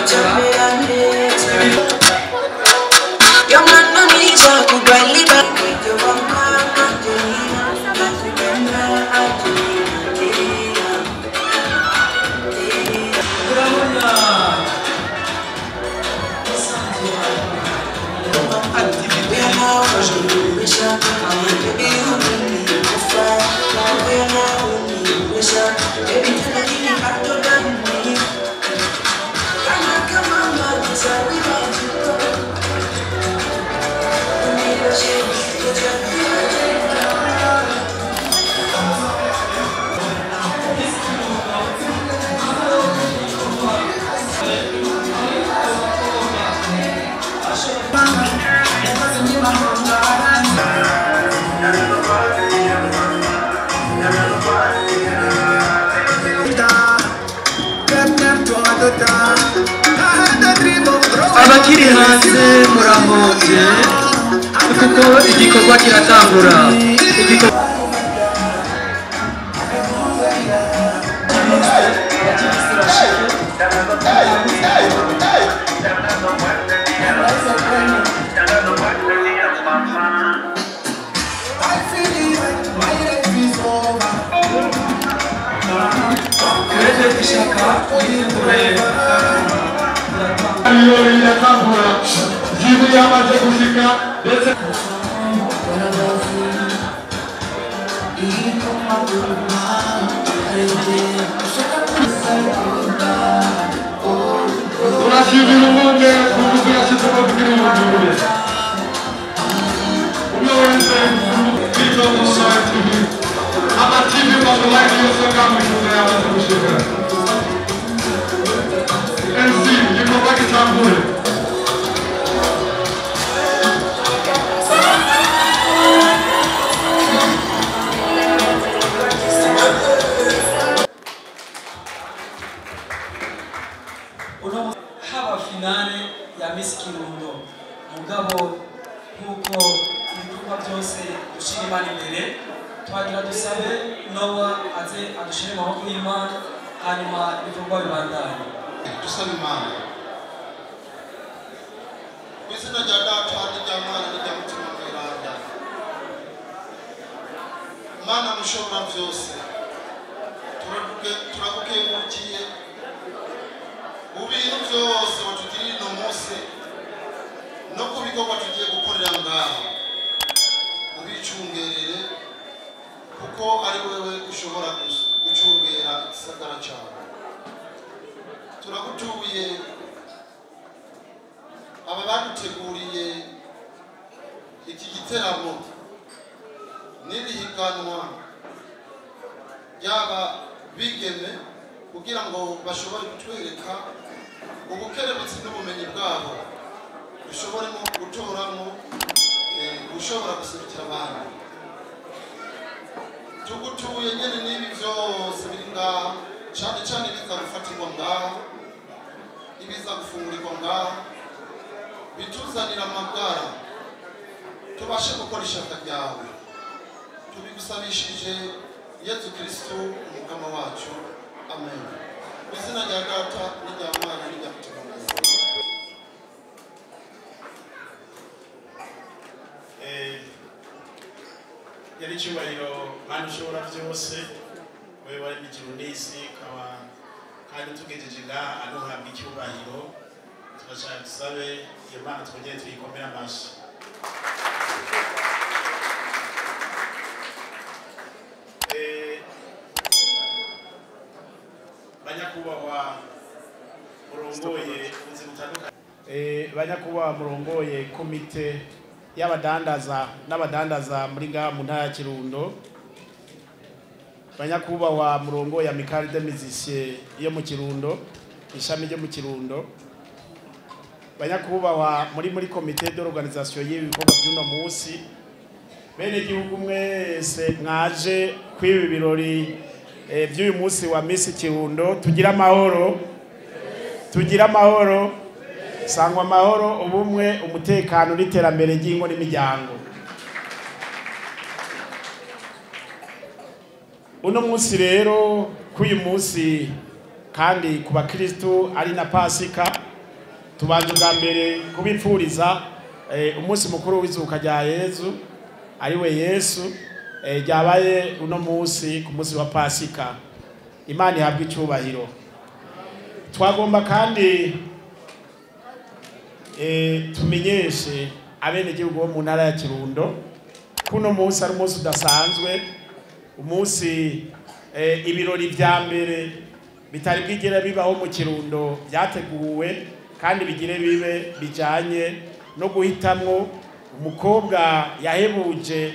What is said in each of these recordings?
kiratangura urabona abakiri hanze murahoze kuko igikorwa kiratangura Igikorwa- Twende ishaka ihindure iyo riratangura jibu yamaze gushika ndetse turashimira ubumwe kuko yashyizeho kugira ubujure umwe wese kwitoza tv amativi mazuwayi yose ngamwishuza yamaze gushika MC igikorwa gitangure uno haba finale ya Miss Kirundo mugabo nkuko ibikorwa byose dushira imana imbere twagira dusabe Nowa aze adushire mu maboko y'Imana hanyuma ibikorwa bibandanye dusaba imana mu izina rya data n'irya mwana n'irya mutima mweranda mana mushobora byose turaguke- turagukengurukiye mu bintu byose watugirira uno munsi no ku bikorwa tugiye gukorera ngaha ubicungerere kuko ari wewe ushobora gus- gucungera igisagara cyawe turagutuye aba baduteguriye iki giteramo n'iri higanwa ryaba bigeme kugira ngo bashobore kutwereka ubukerebutsi n'ubumenyi bwabo dushoboremo gutoramo eh, gushobora guserukira abandi tugutuye nyene n'ibi byose biri ngaha cyane cyane ibiza gufatirwa ngaha ibiza gufungurirwa ngaha bituzanira amagara tubashe gukora ishaka ryawe tubigusabishije yezu kristo umukama wacu amen mu izina rya data n'irya mwana n'irya mutima mwiza Eh, yari icyubahiro kandi ushobora byose wowe wari n'igihe unisi ukaba kandi tugejeje ngaha aduhabwa icyubahiro turashaka dusabe iyo mana twongere tuyikomere amashyi Eh, banyakubahwa murongoye ubuzi butandukanye Eh, banyakubahwa murongoye komite y'abadandaza n'abadandaza muri ngaha mu ntara ya kirundo banyakubahwa murongo ya mikari de musicien yo mu kirundo ishami ryo mu kirundo banyakubahwa muri muri komite d'organisation y'ibi bikorwa by'uno munsi bene gihugu mwese mwaje kwibi birori eh, by'uyu munsi wa Miss Kirundo tugira amahoro tugira amahoro sangwa amahoro ubumwe umutekano n'iterambere ry'ingo n'imiryango uno munsi rero k'uyu munsi kandi ku bakristu ari na pasika tubanje bwa mbere kubipfuriza eh, umunsi mukuru w'izuka rya yezu ariwe yesu eh, ryabaye uno munsi ku munsi wa pasika imana ihabwa icyubahiro twagomba kandi eh, tumenyeshe abenegihugu bo mu ntara ya kirundo ko uno munsi ari umunsi udasanzwe umunsi eh, ibirori vya mbere bitari bwigere bibaho mu kirundo byateguwe kandi bigire bibe bijanye no guhitamwo umukobwa yahebuje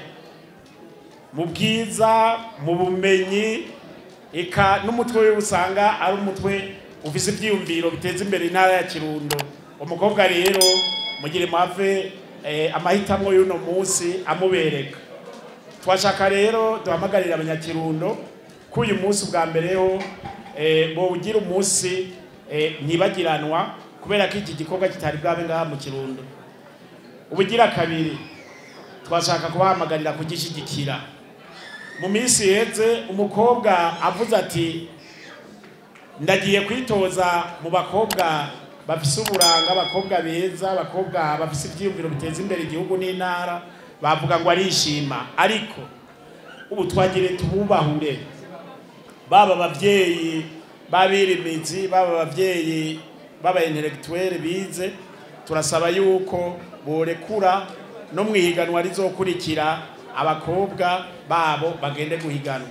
mu bwiza mu bumenyi eka n'umutwe we usanga ari umutwe ufise ivyiyumviro biteza imbere intara ya kirundo umukobwa rero mugire mwave eh, amahitamwo y'uno munsi amubereka twashaka rero duhamagarira abanyakirundo ko uyu munsi ubwa mbere ho eh, bowugira umunsi eh, ntibagiranwa kubera ko iki gikorwa kitari bwabe ngaha mu kirundo ubugira kabiri twashaka kubahamagarira kugishyigikira mu minsi iheze umukobwa avuze ati ndagiye kwitoza mu bakobwa bafise uburanga abakobwa beza abakobwa bafise ibyiyumviro biteza imbere igihugu n'intara bavuga ngo arishima ariko ubu twagire tububahure baba abavyeyi b'abirimizi baba abavyeyi baba intellectuel bize turasaba yuko borekura no mu ihiganwa rizokurikira abakobwa babo bagende guhiganwa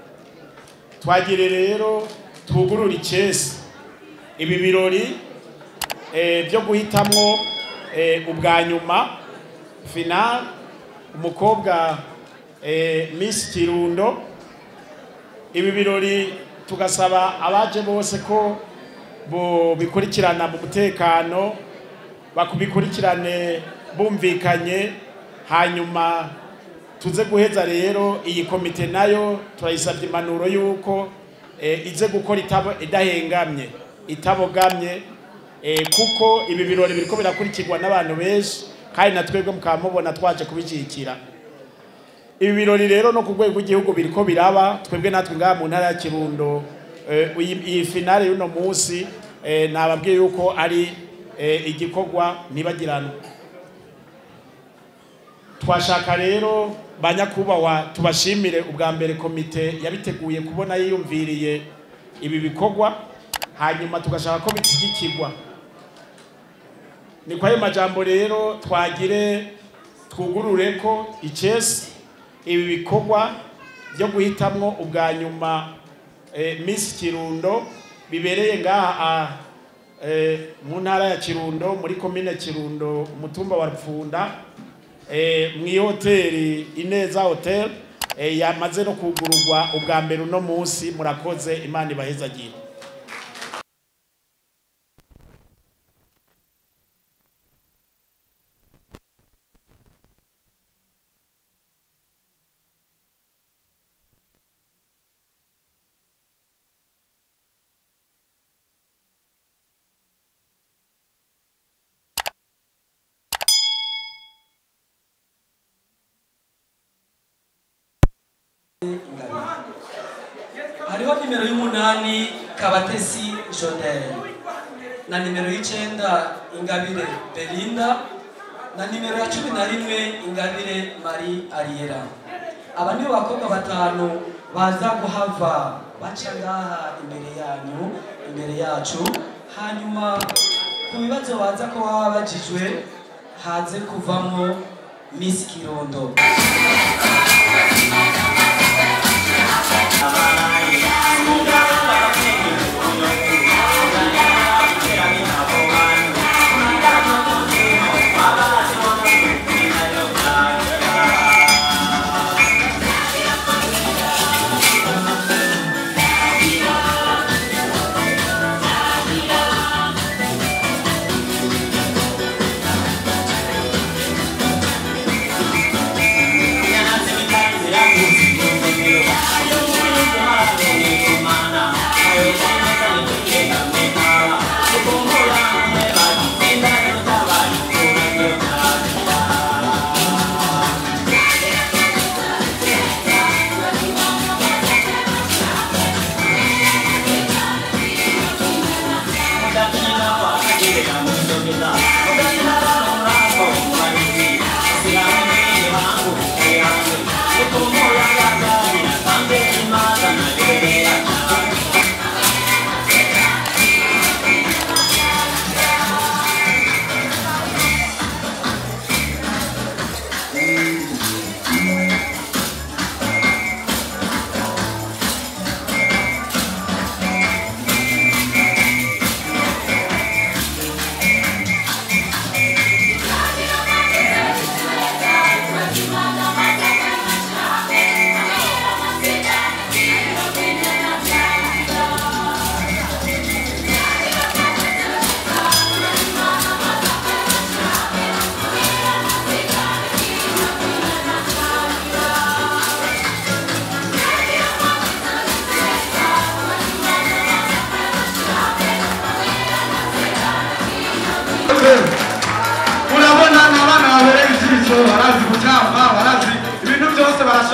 twagire rero twugurura icesi ibi birori eh, byo guhitamwo eh, ubwa nyuma final umukobwa eh, Miss Kirundo ibi birori tugasaba abaje bose ko bo bikurikirana mu mutekano bakubikurikirane bumvikanye hanyuma tuze guheza rero iyi komite nayo turayisabye impanuro y'uko eh, ize gukora itabo idahengamye itabogamye eh, kuko ibi birori biriko birakurikirwa n'abantu benshi kandi na twebwe mukaba mubona twaje kubishyigikira ibi birori rero no ku rwego rw'igihugu biriko biraba twebwe natwe ngaha mu ntara ya kirundo eh, iyi iyi finale y'uno munsi eh, nababwiye yuko ari eh, igikorwa ntibagirana twashaka rero banyakubahwa tubashimire ubwa mbere komite yabiteguye kubona yiyumviriye ibi bikorwa hanyuma tugashaka ko bishyigikirwa ni kwa ayo majambo rero twagire twugurure ko icesi ibi bikorwa byo guhitamwo ubwa nyuma eh, Miss Kirundo bibereye ngaha eh, mu ntara ya Kirundo muri komine Kirundo umutumba wa Rupfunda eh, mu hoteli Ineza Hotel eh, yamaze no kugururwa ubwa mbere uno munsi murakoze Imana ibahezagire hariho nimero y'umunani kabatesi jodel na nimero y'icenda ingabire belinda na nimero ya cumi na rimwe ingabire marie ariera aba nibo bakobwa batanu baza guhava baca ngaha imbere yanyu imbere yacu hanyuma ku bibazo baza ko baba bajijwe haze kuvamwo miss kirundo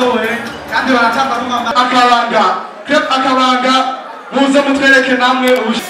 barasohoye kandi baratamba n'umwamba akabanga krep akabanga muze mutwereke namwe ubush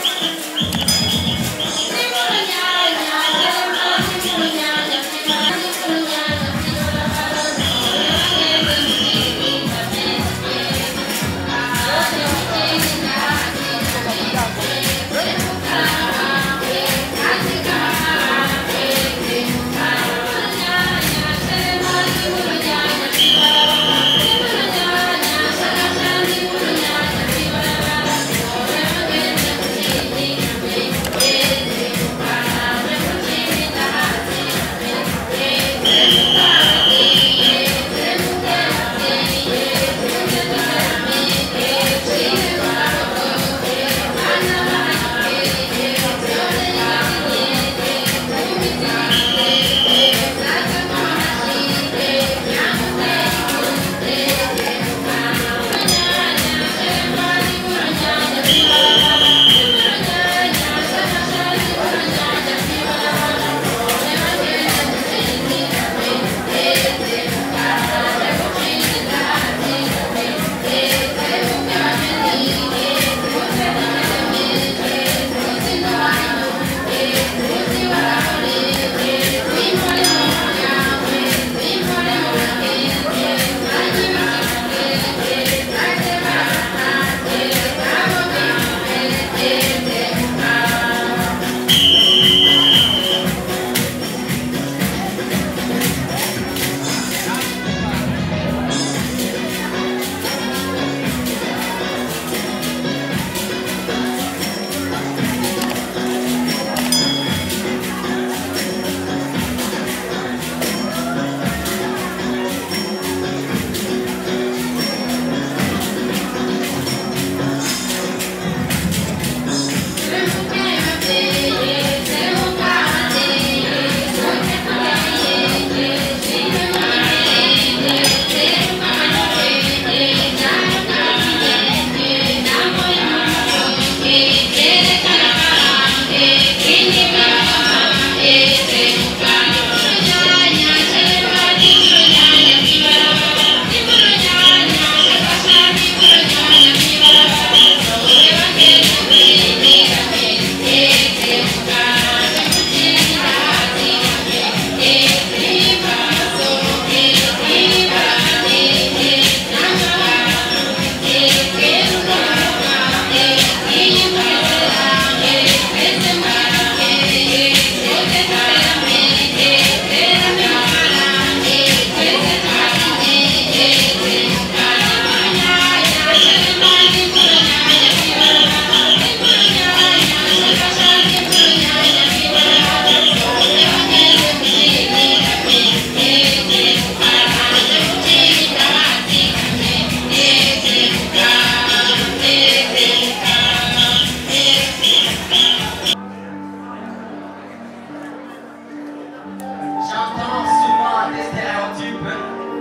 J'entends souvent des stéréotypes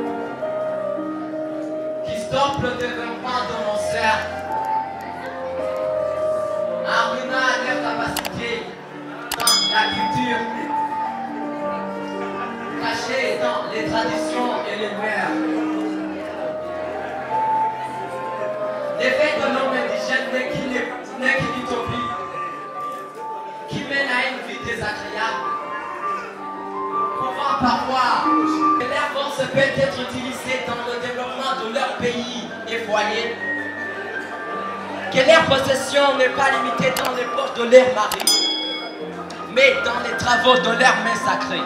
qui stoppent le développement de nos sœurs, en ruinant leur capacité dans la culture, cachée dans les traditions et les mœurs. L'effet de l'homme indigène n'est qu'une n'est qu'une utopie qui mène à une vie désagréable pouvant parfois que leur force peut être utilisée dans le développement de leur pays et foyer. Que leur possession n'est pas limitée dans les poches de leur mari, mais dans les travaux de leurs mains sacrées.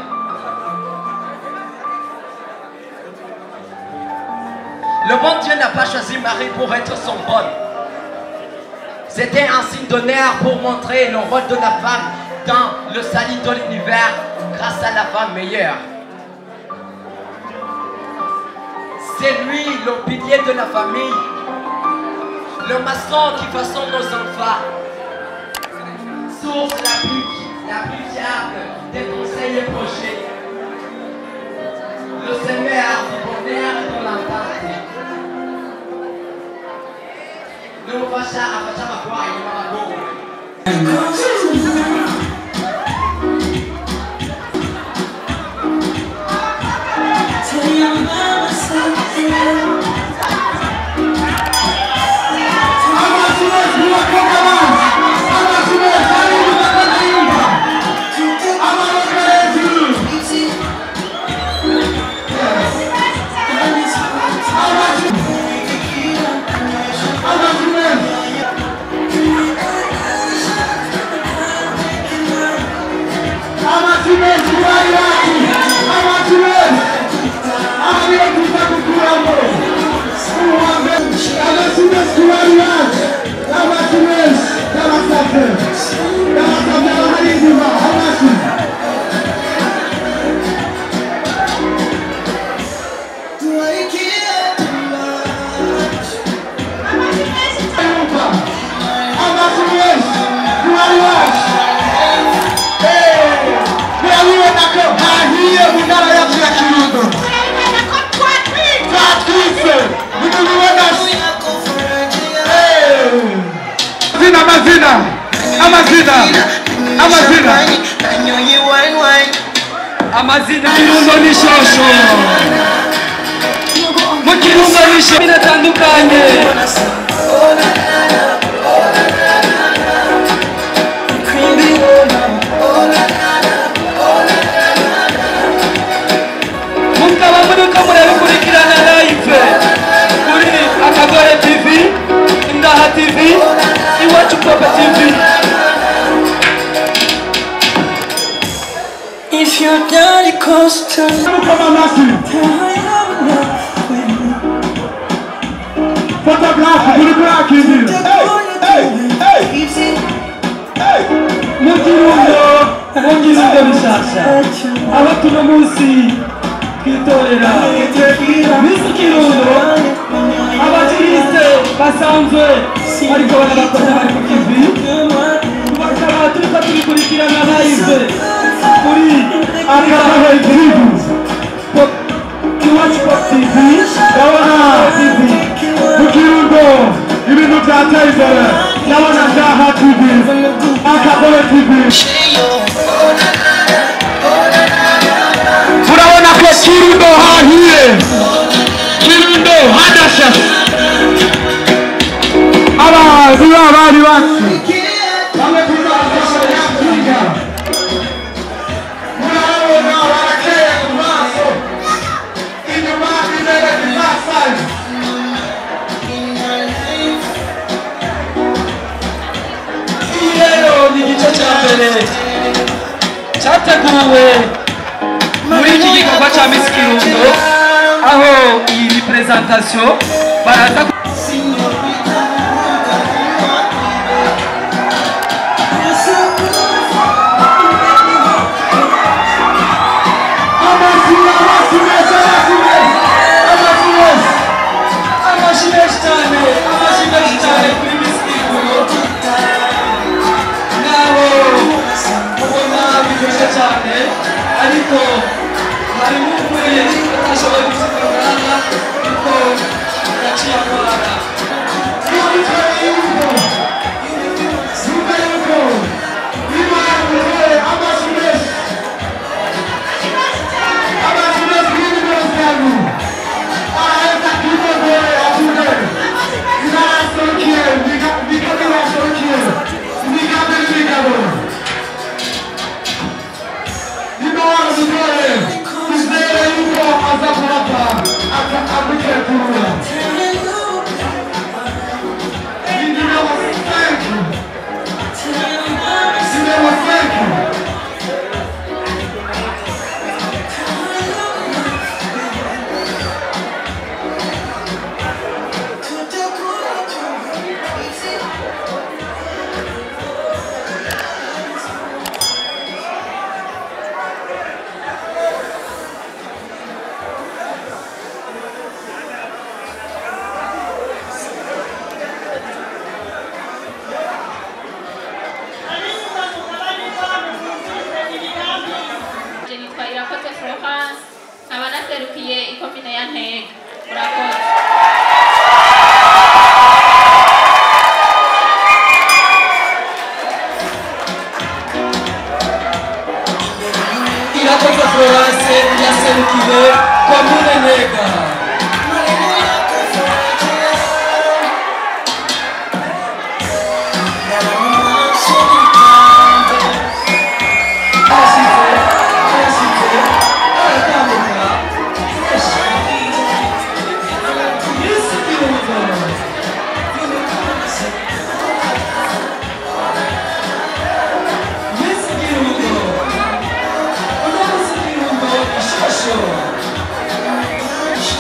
Le bon Dieu n'a pas choisi Marie pour être son bonne. C'était un signe d'honneur pour montrer le rôle de la femme dans le salut de l'univers grâce à la femme meilleure. C'est lui le pilier de la famille, le maçon qui façonne nos enfants, source la plus, la plus fiable des conseils et projets. Le Seigneur du bonheur et de l'entente. Nous faisons à faire ma foi et ma Tell your mama something. amazina amazina amazina kirundo n'ishosho mu kirundo n'ishosho biratandukanye mukaba muriko murabikurikirana live kuri akagore tv indaha tv iwacu popa tv If your daddy calls to mukoma amasi fotografi kuri kurakindira mu kirundo mu kirundo bishasha aho tuno munsi twitorera misi kirundo abakirise basanzwe bariko barabakora bari ku kivi bakaba turiko tubikurikirana live kuri akagore tv iwacu pop tv ndabona tv mu kirundo ibintu byateye imbere ndabona ndaha tv akagore tv turabona ko kirundo hahiye kirundo hadasha abantu b'abari bacu bamwe tuzabafasha murabona barakeye ku maso inyuma imbere bizasaye iyi rero ni igice cya mbere cyateguwe muri iki gikorwa cya misi kirundo aho iyi presentation baraza ku- amashyi menshi cyane amashyi menshi cyane kuri misi kirundo naho ubona biryoshye cyane ariko harimo umwe atashoboye gusigarana kuko yaciye akora Je nitwa Irakoze Florence nkaba naserukiye ikomine ya Ntega murakoze irakoze florence yaserukiye komine ntega arashize arashize aratambuka Miss Kirundo Miss Kirundo uno munsi Kirundo ishosho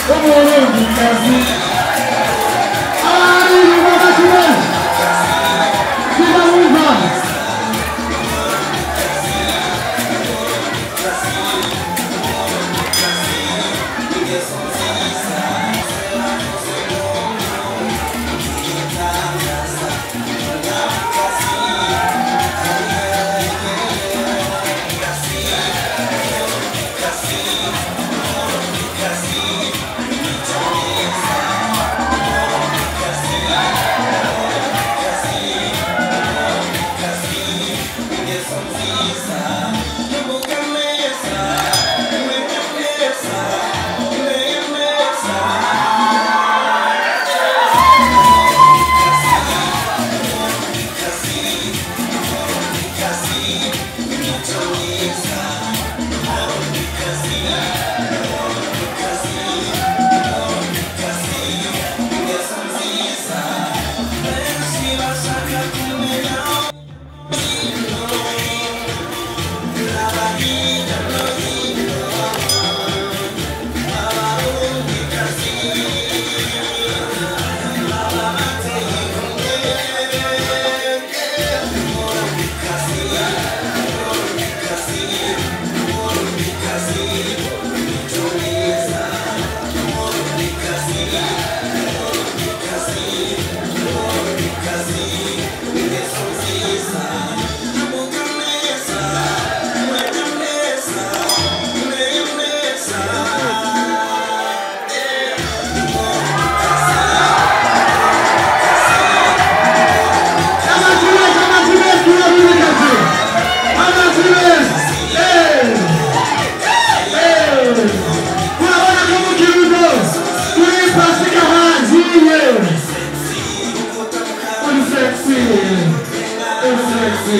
umurundikazi abari inyuma bakire sinabumva Amazimes, amazimes, turabirikazi. Amazimes. Eh. Eh. Urabona ko mu kirundo turi pasika haziye. Uri sexy. Uri sexy.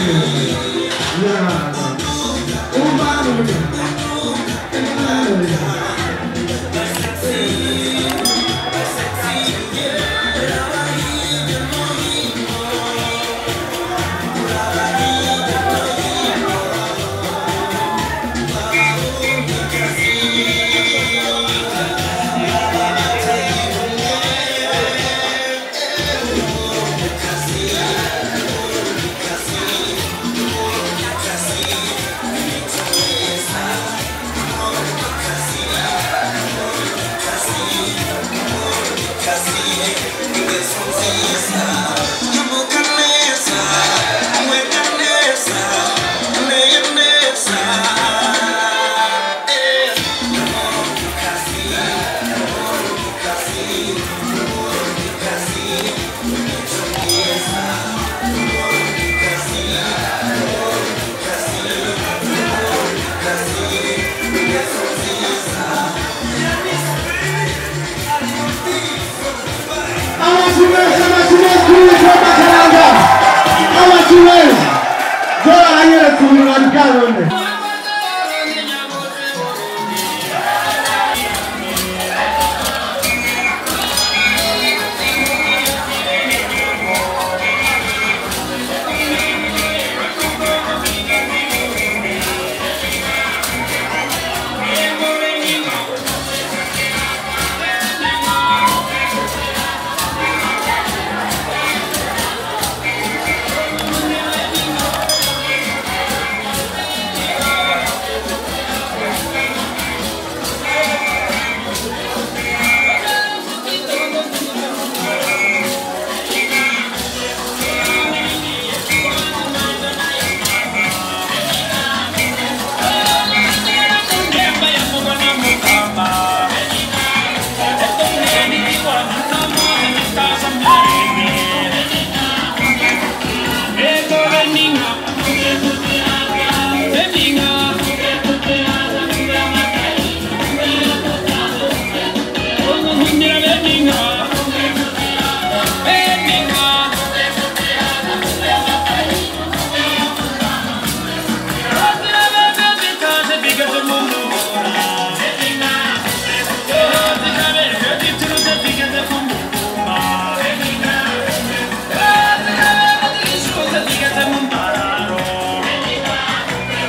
Yeah. Umani. Amazimes, amazimes, turi kwa makaranga. Amazimes. Zora hanyere kubirwa bwanone.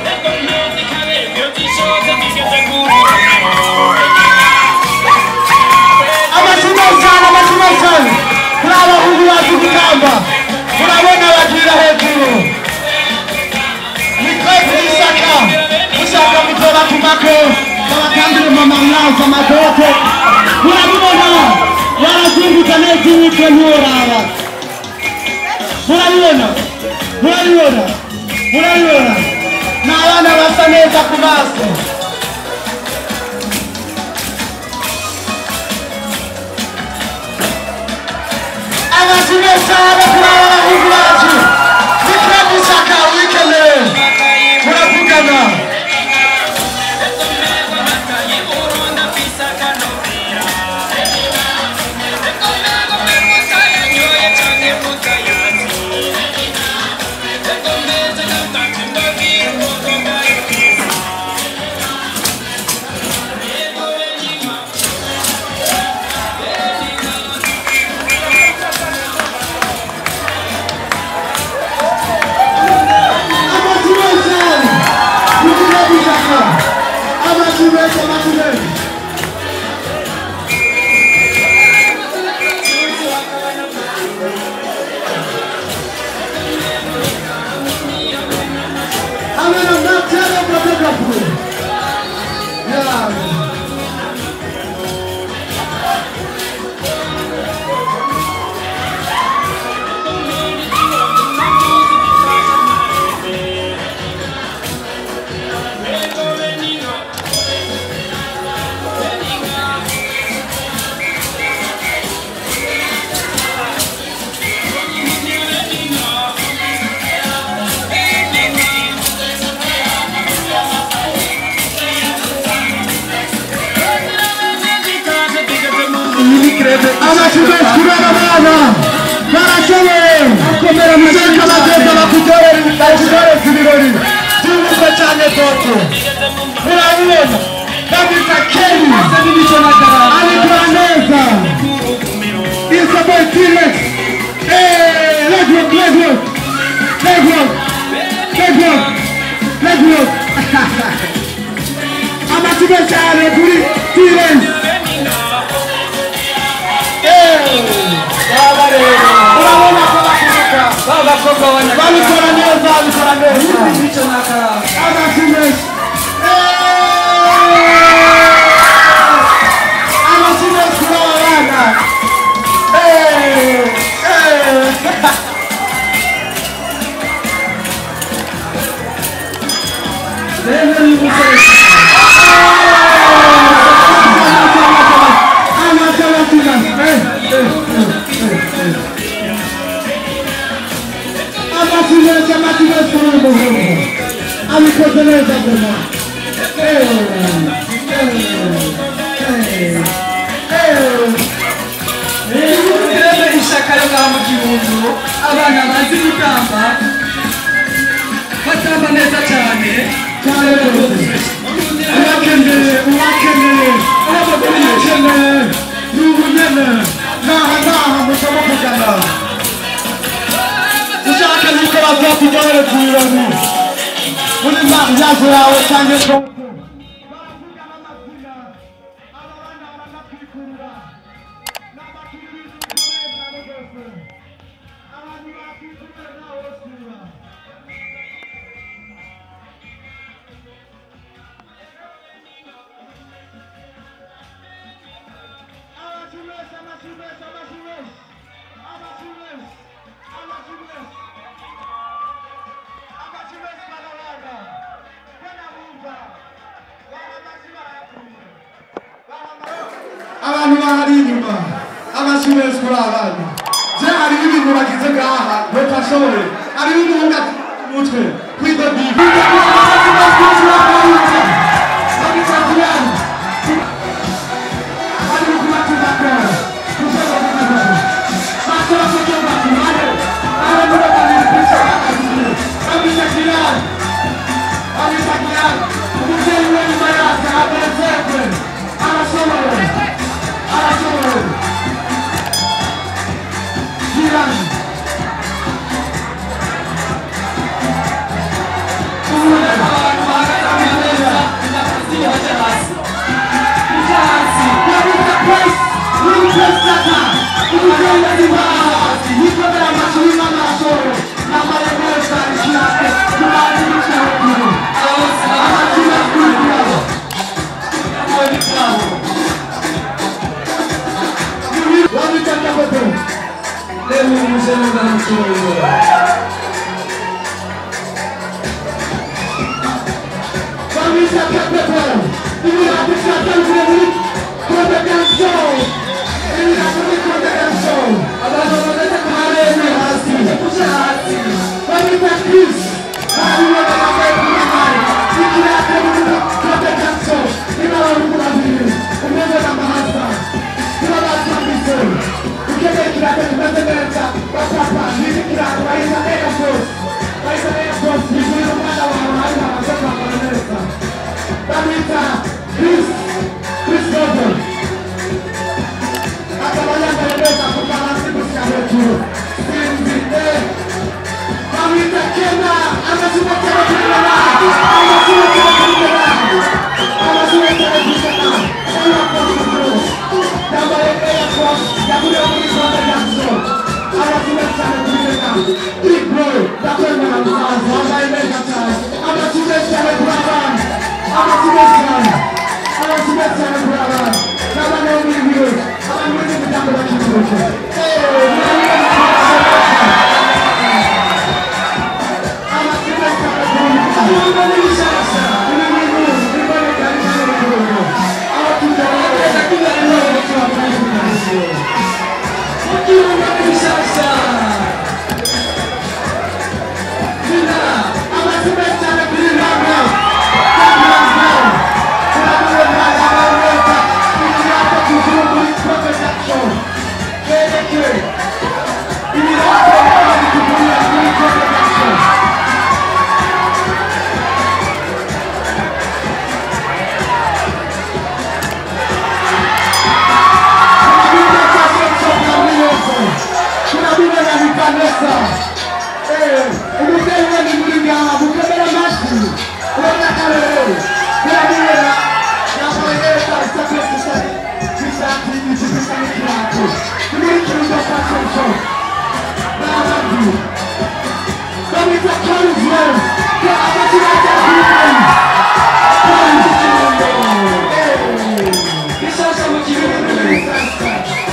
Thank you. amaboko babatambire mu mamwaza amadote murabibona barazunguza neza imitwe ntiworaba murabibona murabibona murabibona ni abana basa neza ku maso amazina cyane kuri aba bahungu bacu bitwa isaka wikeneye muravugana amazina cyane bitwa isaka amazina amazina I'm gonna not tell them what they're going to do. Yeah. amashuri kubera abana barashoboye shaka abagenda bakutoreza ibirori by'ubukwe cyane toto urabibona babita keri abikora neza isabel tirex legwork legwork legwork legwork legwork amashuri cyane kuri tirex urabona ko bakuruka babikora neza babikora neza amashimesi amashimesi kuri aba bana amashimesi amashimesi kuri uyu muhungu abikoze neza guma Turebe ishaka yo ngaha mu gihugu abana bazi gutamba batamba neza cyane cyane rwose urakeneye urakeneye urakeneye ni ubunyene naha naha musaba kugana ushaka yuko bazakugerereza ibirori muri mariage yawe cyangwa se abantu bahari inyuma amashimesi kuri abana je hariho ibintu bagize ngaha ntutashoboye hariho umuhunga mutwe kwidobibi abantu bahagaze neza bamwita Chris Chris Noble akaba yambaye neza kuva hasi gushyira hejuru sinzi eh bamwita Kena amazina cyane kuri Kena amazina cyane kuri Kena amazina cyane kuri Kena Air Force Bros yambaye Air Force yaguriwe muri Rwanda Jackson amazina cyane kuri Kena Big Boy ndakwemera musaza wambaye neza cyane amazina cyane kuri abana amazina cyane amazina cyane kuri abana n'abana bo muri biro abantu muri iyi miryango bakikuje amazina cyane kuri abana muri bishyashya ibi bintu biboneka ari hano mu gihugu aho tugerageza kugaragaza umuco wa transformation mu gihugu muri bishyashya Zina, amazina cyane kuri Rwanda umubyeyi we ni muri ngaha mukomere amashyi urabona akarere birabera yambaye neza isabwe isa n'ishati ijipo isa n'ikirato ni muri kirundo fashion show n'abandi bamwita karizwe ko amazina ajya kuri kayi kayi kirundo bishasha mu gihugu muri sasa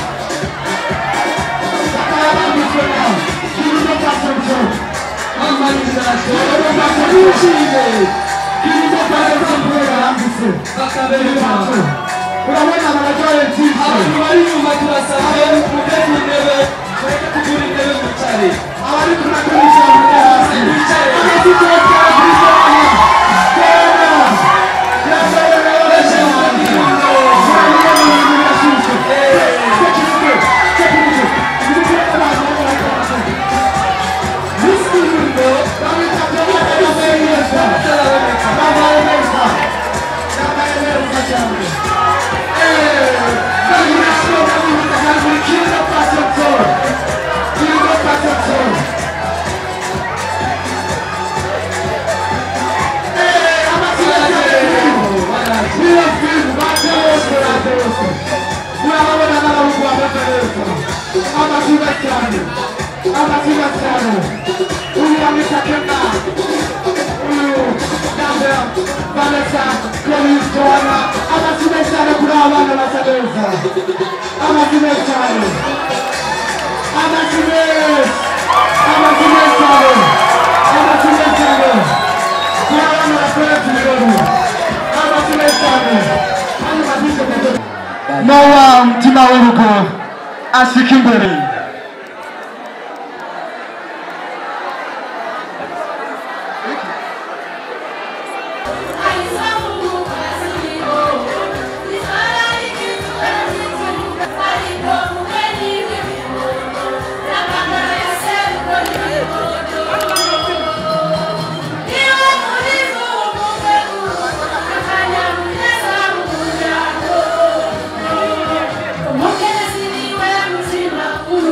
bakaba bambitswe na kirundo fashion show urabona abarwaye byinshi abantu bari inyuma turasabye mugeze intebe tureke kugura intebe mwicare abari kunakoresha hasi mwicare amazina yawe kuri sona kera yambaye benshi mu gihugu urabona ibintu birashyushye sekirite sekirite ibintu by'abantu bari Miskindo, bamwita Jomata yambaye neza yambaye neza yambaye neza cyane Domination bamwita hejuru Kindo Passion Zone Kindo Passion Zone amazina cyane niyo filmu bate bose bate bose urababona n'abahungu bameze neza amazina cyane amazina cyane uyu bamwita Kena uyu Gabriel Vanessa Chloe Joanna amazina cyane kuri aba bana basa neza amazina cyane amazina amazina cyane amazina cyane kuri abana bakorera ku birori amazina cyane hano bazize mu Nowa mutima w'urugo ashika imbere Umukene siniwe muzima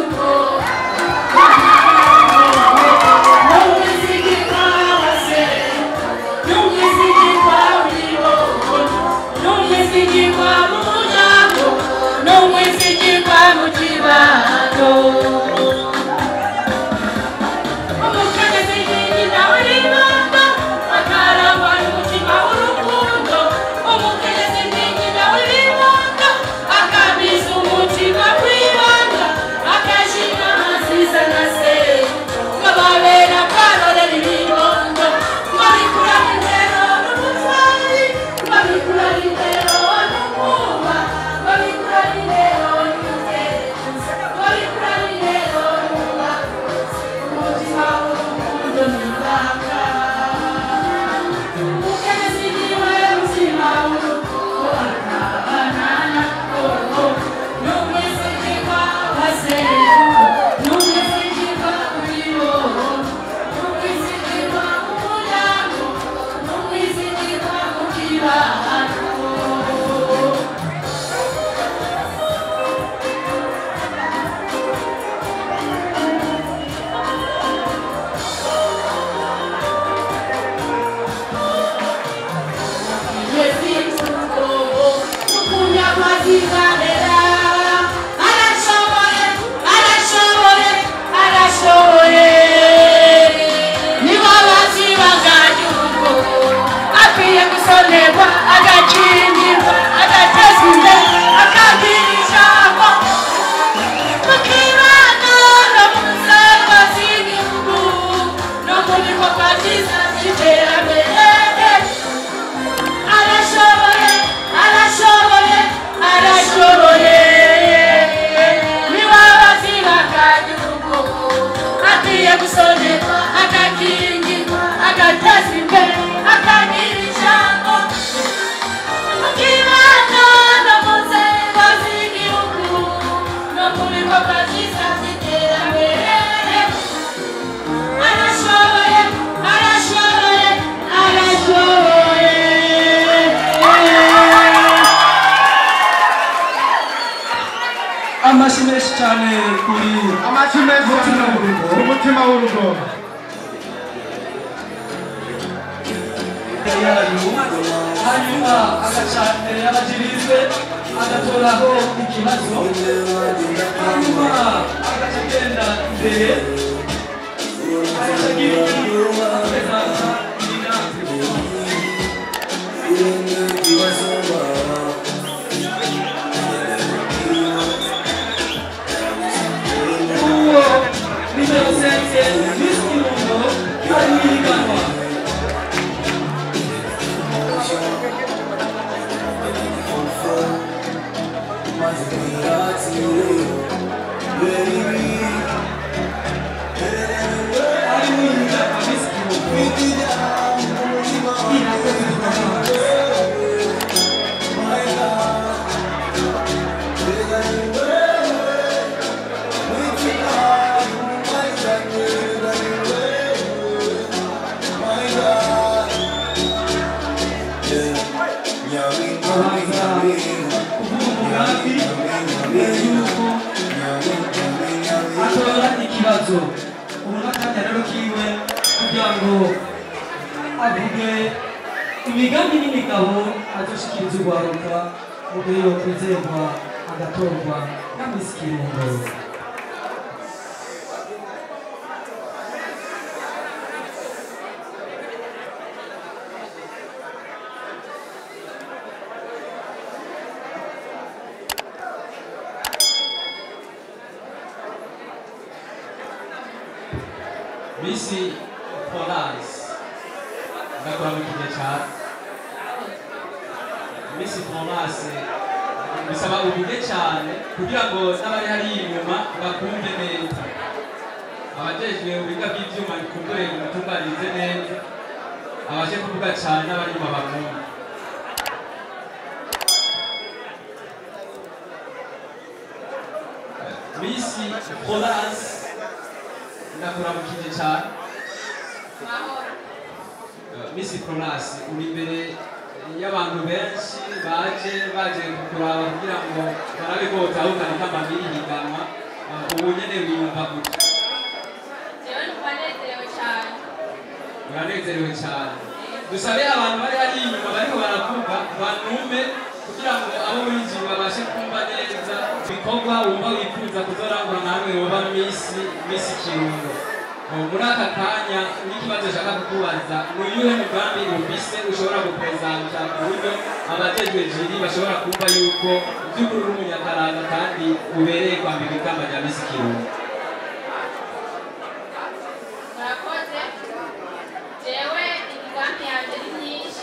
amashyi menshi cyane kuri amashyi menshi Umutima cyane w'urugo. umutima w'urugo yayo hanyuma agaca imbere y'abagirizwe agatoraho ikibazo hanyuma agaca agenda imbere agaca agira ikintu akomeza inama uwo nimero sense visi kirundo ari mu ihiganwa ari mu ihiganwa visi kirundo irakoze ikoranabuhanga kubanza kuvuga umugambi mbere y'uko atora ikibazo ubu n'akanya rero kiwe kugira ngo avuge imigambi n'imigabo azoshikiriza urwaruka mu gihe yokwizerwa agatorwa na misi kirundo misi polise ndakora mu kigihe cyane misi polise bisaba ubuge cyane kugira ngo n'abari hariya inyuma bakumve neza abajejwe ubiga bw'ibyuma bikumbure umutunganirize neza abaje kuvuga cyane n'abari inyuma bakumve misi polise ndakora mu kigihe cyane mahoro misi polasi uri imbere y'abantu benshi baje baje kuraba kugira ngo barabe ko utahukana nk'amabiri higanwa Uh, ubu nyene wiyumva gutya jewe numva nezerewe cyane uranezerewe cyane dusabe abantu bari hariya inyuma bariko baravuga banume kugira ngo abo winjiye babashe kumva neza ibikorwa wumva wifuza kuzorangura nawe woba misi misi kirundo Uh, muri aka kanya n'ikibazo nshaka kukubaza ni uyuhe mugambi ufise ushobora gupresenta ku buryo abajejwe jiri bashobora kumva yuko by'ukuri uri umunyakaranga kandi ubereye kwambika ikamba rya misi kirundo murakoze jewe imigambi yanjye ni myinshi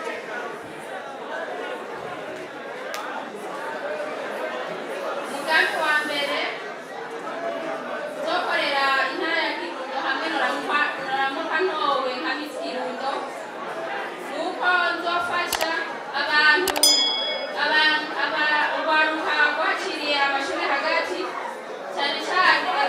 umugambi wa mbere nzokorera intara ya kirundo hamwe noramuka noramuka ntowe nka misi kirundo nuko nzofasha abantu aba- aba- urwaruka rwaciriye amashuri hagati cyane cyane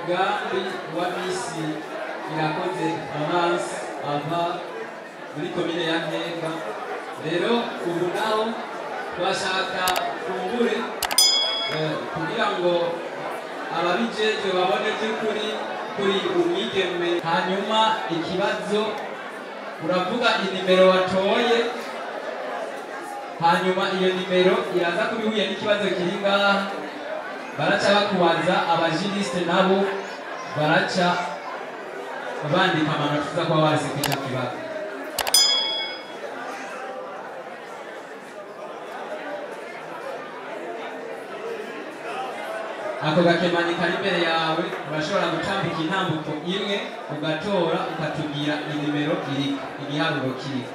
umugambi wa misi irakoze avance ava muri komine ya ntega rero ubu naho twashaka kumbure eh, kugira ngo ababijejwe babone by'ukuri kuri umwigeme hanyuma ikibazo uravuga inimero watoye hanyuma iyo nimero iraza kuba ihuye n'ikibazo kiri ngaha baraca bakubaza abajirisite nabo baraca bandika amanota uza kuba wese kw'icyo kibazo ako gakemanyi kari imbere yawe urashobora gutambika intambuko imwe ugatora ukatubwira inimero iriko igiharuro kiriko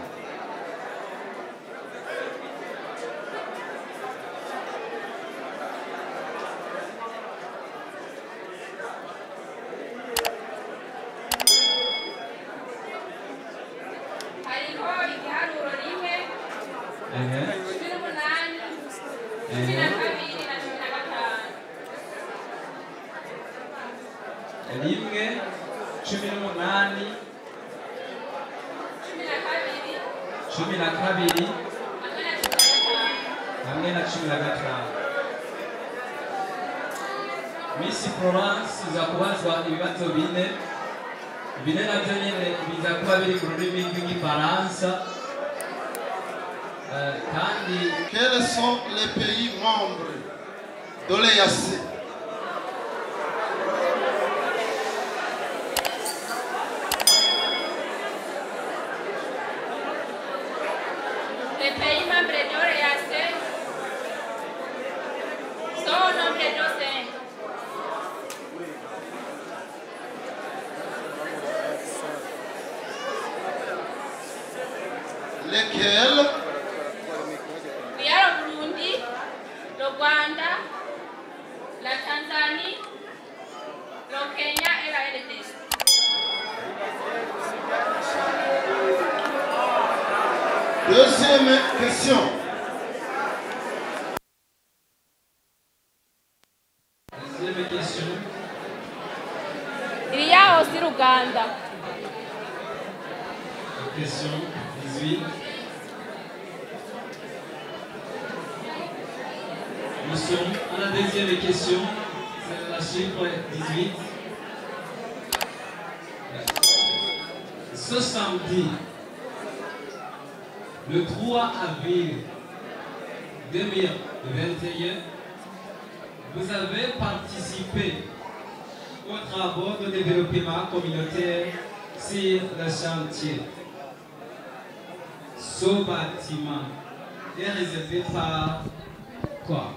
hariho igiharuro rimwe Ehe. cumi n'umunani cumi na kabiri na cumi na gatanu rimwe cumi n'umunani cumi na kabiri cumi na kabiri hamwe na cumi hamwe na cumi na na gatanu gatanu misi florence iza kubazwa ibibazo bine bine navyo nyene biza kuba biri mu rurimi rw'igifaransa Eh, kandi Quels sont les pays membres de l'EAC Les pays membres de l'OEAC sont au nombre de cinq. Lesquels Il y a le Burundi, le Rwanda, la Tanzanie, le Kenya et la RDC. Deuxième question. deuxième question Il y a aussi l'Ouganda. question 18 nous sommes à la deuxième question c'est la chiffre 18 ce samedi le 3 avril 2021 vous avez participé aux travaux de développement communautaire sur le chantier. Ce bâtiment est réservé par quoi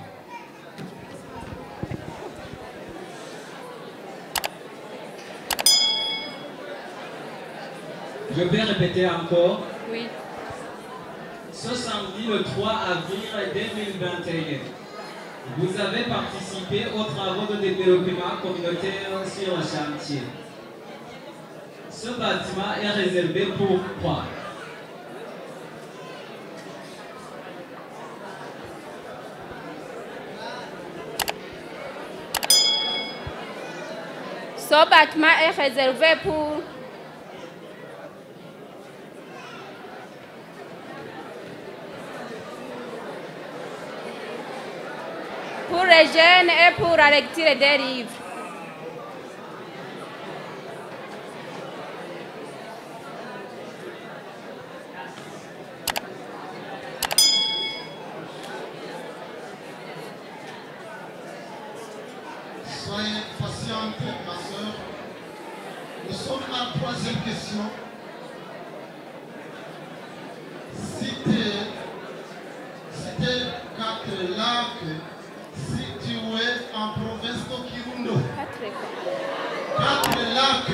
Je vais répéter encore. Oui. Ce samedi, le 3 avril 2021, vous avez participé aux travaux de développement communautaire sur le chantier. Ce bâtiment est réservé pour quoi Ce bâtiment est réservé pour pour les jeunes et pour la lecture des livres. Soyez patiente, ma soeur. Nous sommes à la troisième question. Citez, citez quatre lacs situés en province de Kirundo. Quatre lacs.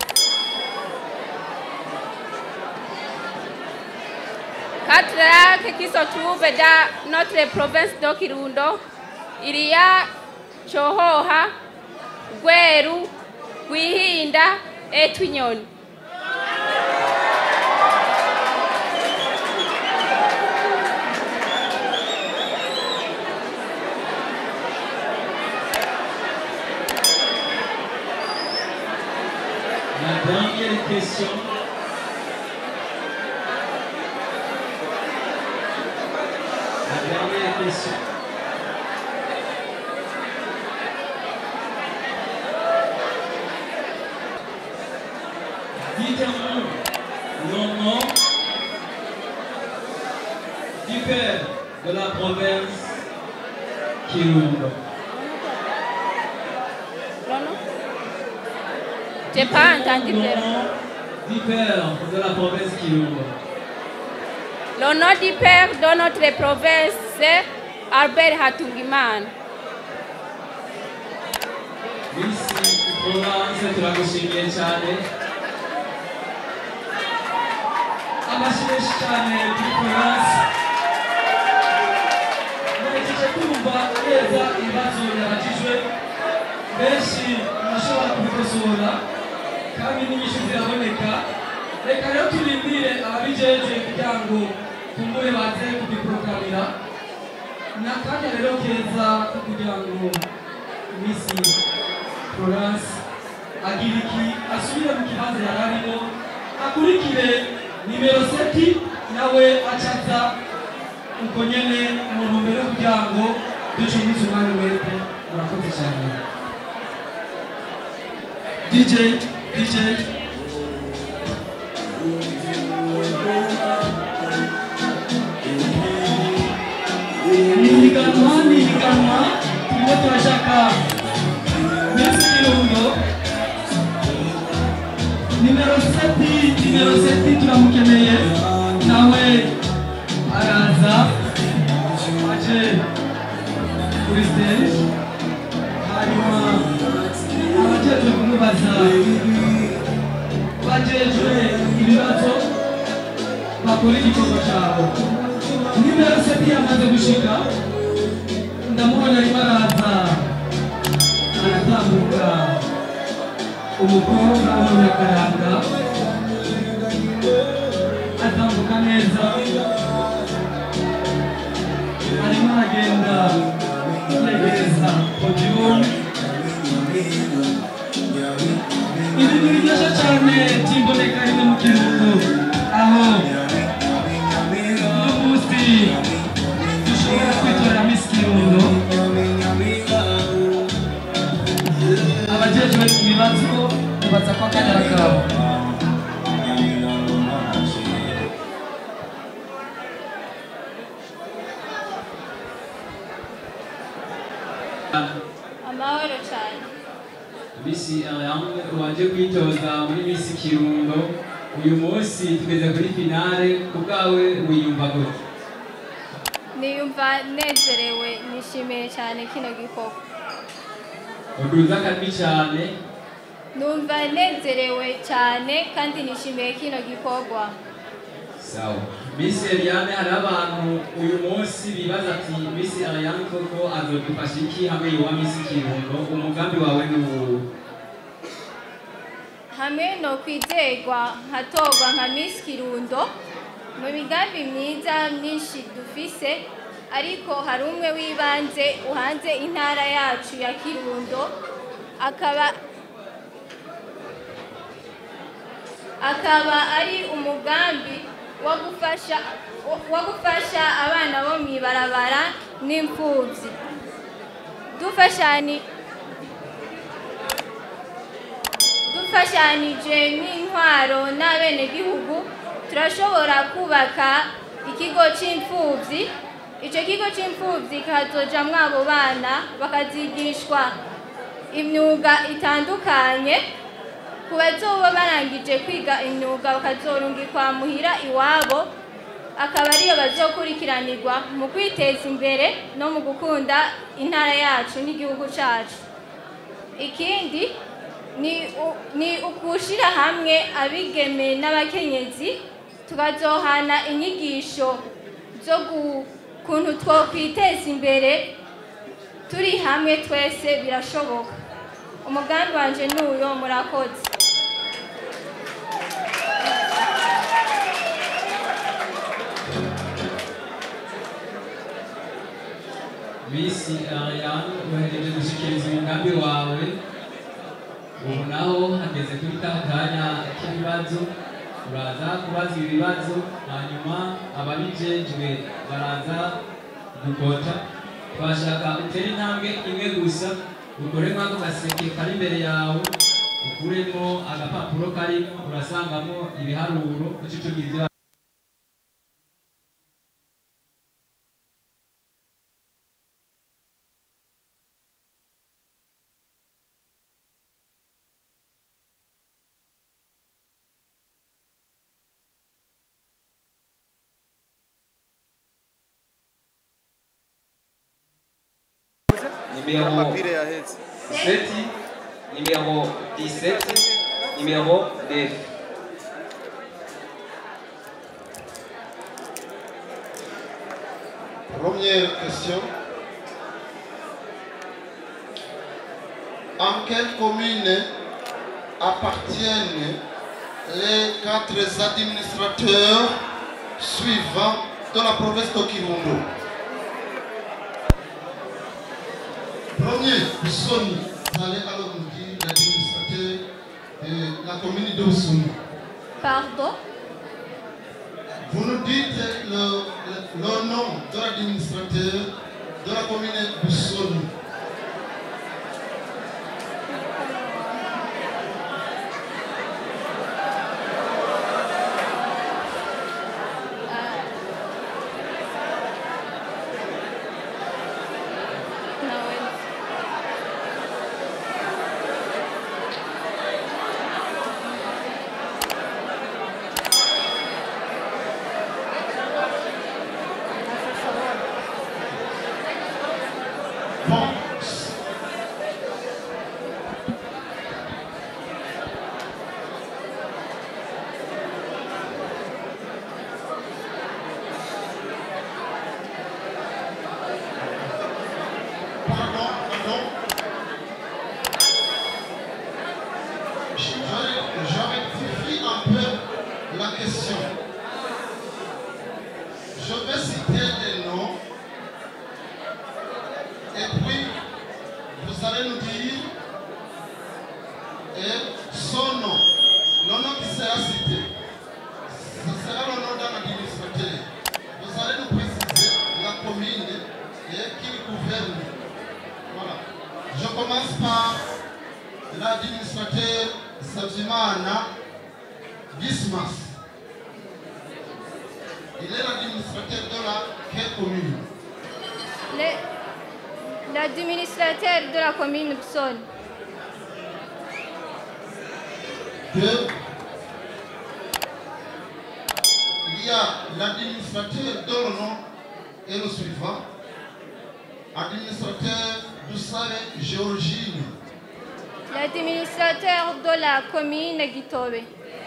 Quatre lacs qui se trouvent dans notre province de Kirundo. Il y a Chohoha, Gweru, Gwihinda et Twinyoni. La dernière question. La dernière question. Dites-nous le nom du père de la province Kirundo. J'ai pas entendu Le le nom du père de la province Kirundo. Le nom du père de notre province, c'est Albert Hatungimana. Misi Florence turagushimiye cyane amashyi menshi cyane kuri Florence mwejeje kumva neza ibibazo yabajijwe benshi murashobora kubikosora kandi n'inyishu ziraboneka reka rero turindire ababijeje kugira ngo kumbure baze kubiporogamira ni akanya rero keza ko kugira ngo misi Florence agira iki asubire mu kibanza yari arimo akurikire nimero seti nawe acaza uko nyene mu ntumbero yo kugira ngo ducungize umwanya wese murakoze cyane DJ DJ ni higanwa ni higanwa turimo turashaka Miss Kirundo nimero seti nimero seti turamukeneye nawe araza aje kuri stage hanyuma abajejwe kumubaza bajejwe ibibazo bakora igikorwa cyabo nimero seti yamaze gushika ndamubona arimo araza aratambuka umukobwa w'umunyakaranga atambuka neza arimo aragenda yegereza podiyumu ibi biryoshye cyane by'imboneka rimwe mu kirundo aho uyu munsi dushobora kwitorera misi kirundo abajejwe ibibazo bibaza ko akanya kabo Amahoro cyane. Misi Ariane waje kwitoza muri Misi Kirundo uyu munsi tugeze kuri finale ku bwawe wiyumva gute Niyumva nezerewe nishimiye cyane kino gikorwa. uduza akajwi cyane Numva nezerewe cyane kandi nishimiye kino gikorwa. sawa Misi Ariane hari abantu uyu munsi bibaza ati Misi Ariane koko azodufasha iki hamwe yuwa Misi Kirundo umugambi wawe ni uwu Hamwe no kwizerwa nkatorwa nka Miss Kirundo mu migambi myiza myinshi dufise ariko hari umwe w'ibanze uhanze intara yacu ya Kirundo akaba akaba ari umugambi wo gufasha wo gufasha abana bo mu ibarabara n'imfubyi dufashani dufashanije n'intwaro n'abenegihugu turashobora kubaka ikigo c'imfuvyi ico kigo c'imfuvyi kazojamwo abo bana bakazigishwa imyuga itandukanye ku bazoba barangije kwiga imyuga bakazorungikwa muhira iwabo akaba ariyo bazokurikiranirwa mu kwiteza imbere no mu gukunda intara yacu n'igihugu cacu ikindi ni u- ni ukushira hamwe abigeme n'abakenyezi tukazohana inyigisho zo gu- kuntu twokwiteza imbere turi hamwe twese birashoboka umugambi wanje n'uyo murakoze Misi Ariane uhereje gushikiriza umugambi wawe ubu naho hageze kuri ka kanya ibibazo uraza kubaza ibibazo hanyuma ababijejwe baraza gukota twashaka utere intambwe imwe gusa ukore nk'ako gaseke kari imbere yawe ukuremo agapapuro karimo urasangamo ibiharuro uca ucugira ibyo numéro 7, numéro 17, numéro 9. Première question. En quelle commune appartiennent les quatre administrateurs suivants de la province de Kirundo Premier, Sony. Vous allez alors nous dire l'administrateur de la commune de Oussounou. Pardon Vous nous dites le, le- le nom de l'administrateur de la commune de Sony. Bon. Pardon, pardon. Je, je rectifie un peu la question. Je vais citer les noms et puis vous allez nous dire et son nom, le nom qui sera cité. Ce sera le nom d'un administrateur. Vous allez nous préciser la commune et qui gouverne. Voilà. Je commence par l'administrateur Sabzimana Dismas. Il est l'administrateur de la quelle commune Le- L'administrateur de la commune Pson. Deux. Il y a l'administrateur dont le nom est le suivant. Administrateur Doussare Géorgine. L'administrateur de la commune Gitobe.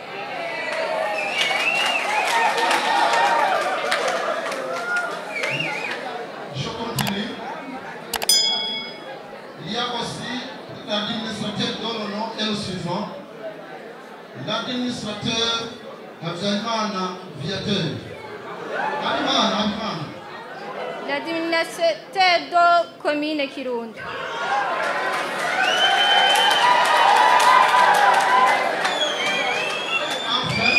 Je continue. Il y a aussi l'administrateur dont le nom est le suivant. L'administrateur Abdelmana Viateur. Abimana, Abimana. L'administrateur de la commune Kirundo. Enfin,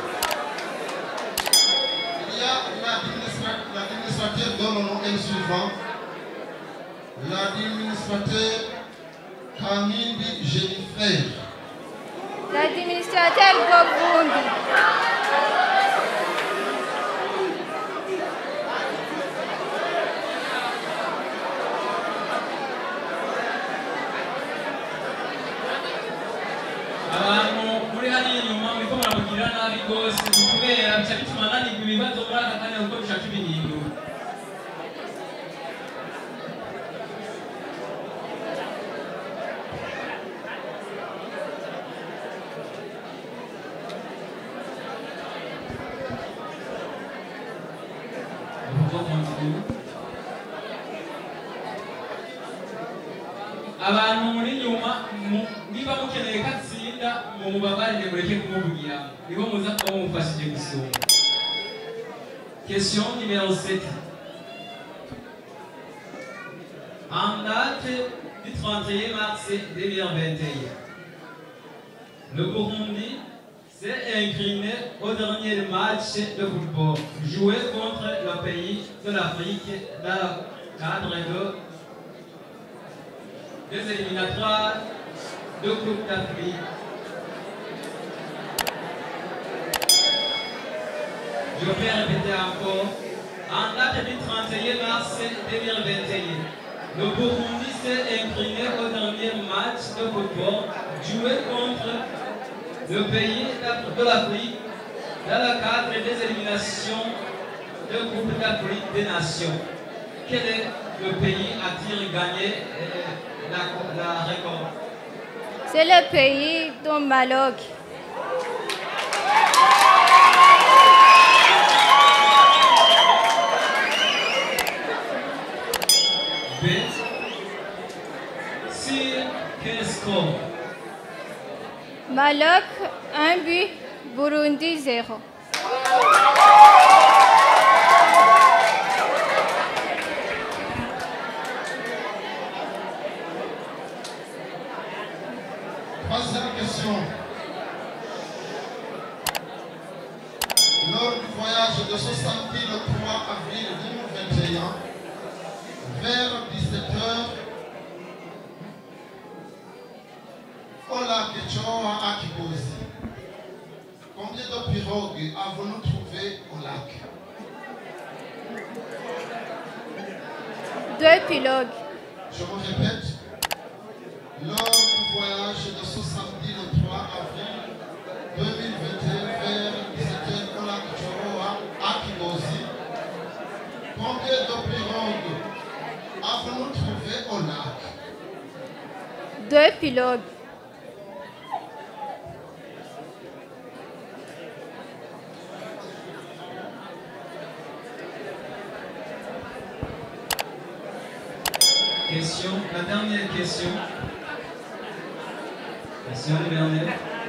il y a l'administra- l'administrateur dont le nom est le suivant. L'administrateur Kamindi Jennifer. L'administrateur de Burundi. abantu muri hariya inyuma muriko muramugirira nabi rwose ni kubera bica bituma nanirwa ibibazo muri aka kanya kuko bishaka ibihindura abantu muri nyuma mu- niba mukeneye ko atsinda mumubabarire mureke kumuvugira niho muza kuba mumufashije gusumba question numéro 7 en date du 31 mars 2021 le Burundi s'est incliné au dernier match de football joué contre le pays de l'Afrique dans le cadre de, des éliminatoires de Coupe d'Afrique. Je vais répéter encore. En date du 31 mars 2021, le Burundi s'est incliné au dernier match de football joué contre le pays de l'Afrique dans le cadre des éliminations de Coupe d'Afrique des Nations. Quel est le pays a-t-il gagné euh, la, la récolte C'est le pays du Maroc. B. Sur quel score Maroc, un but, Burundi, zéro. Troisième question. Lors du voyage de ce samedi le 3 avril 2021, vers 17h, au lac Choa à Kibosi, combien de pirogues avons-nous trouvé au lac Deux pilotes. Je me répète, lors du voyage de ce samedi le 3 avril 2021 vers 17h au lac Choroa à Kibosi, combien de pirogues avons-nous trouvé au lac Deux pilotes. Question, la dernière question. Question numéro 9.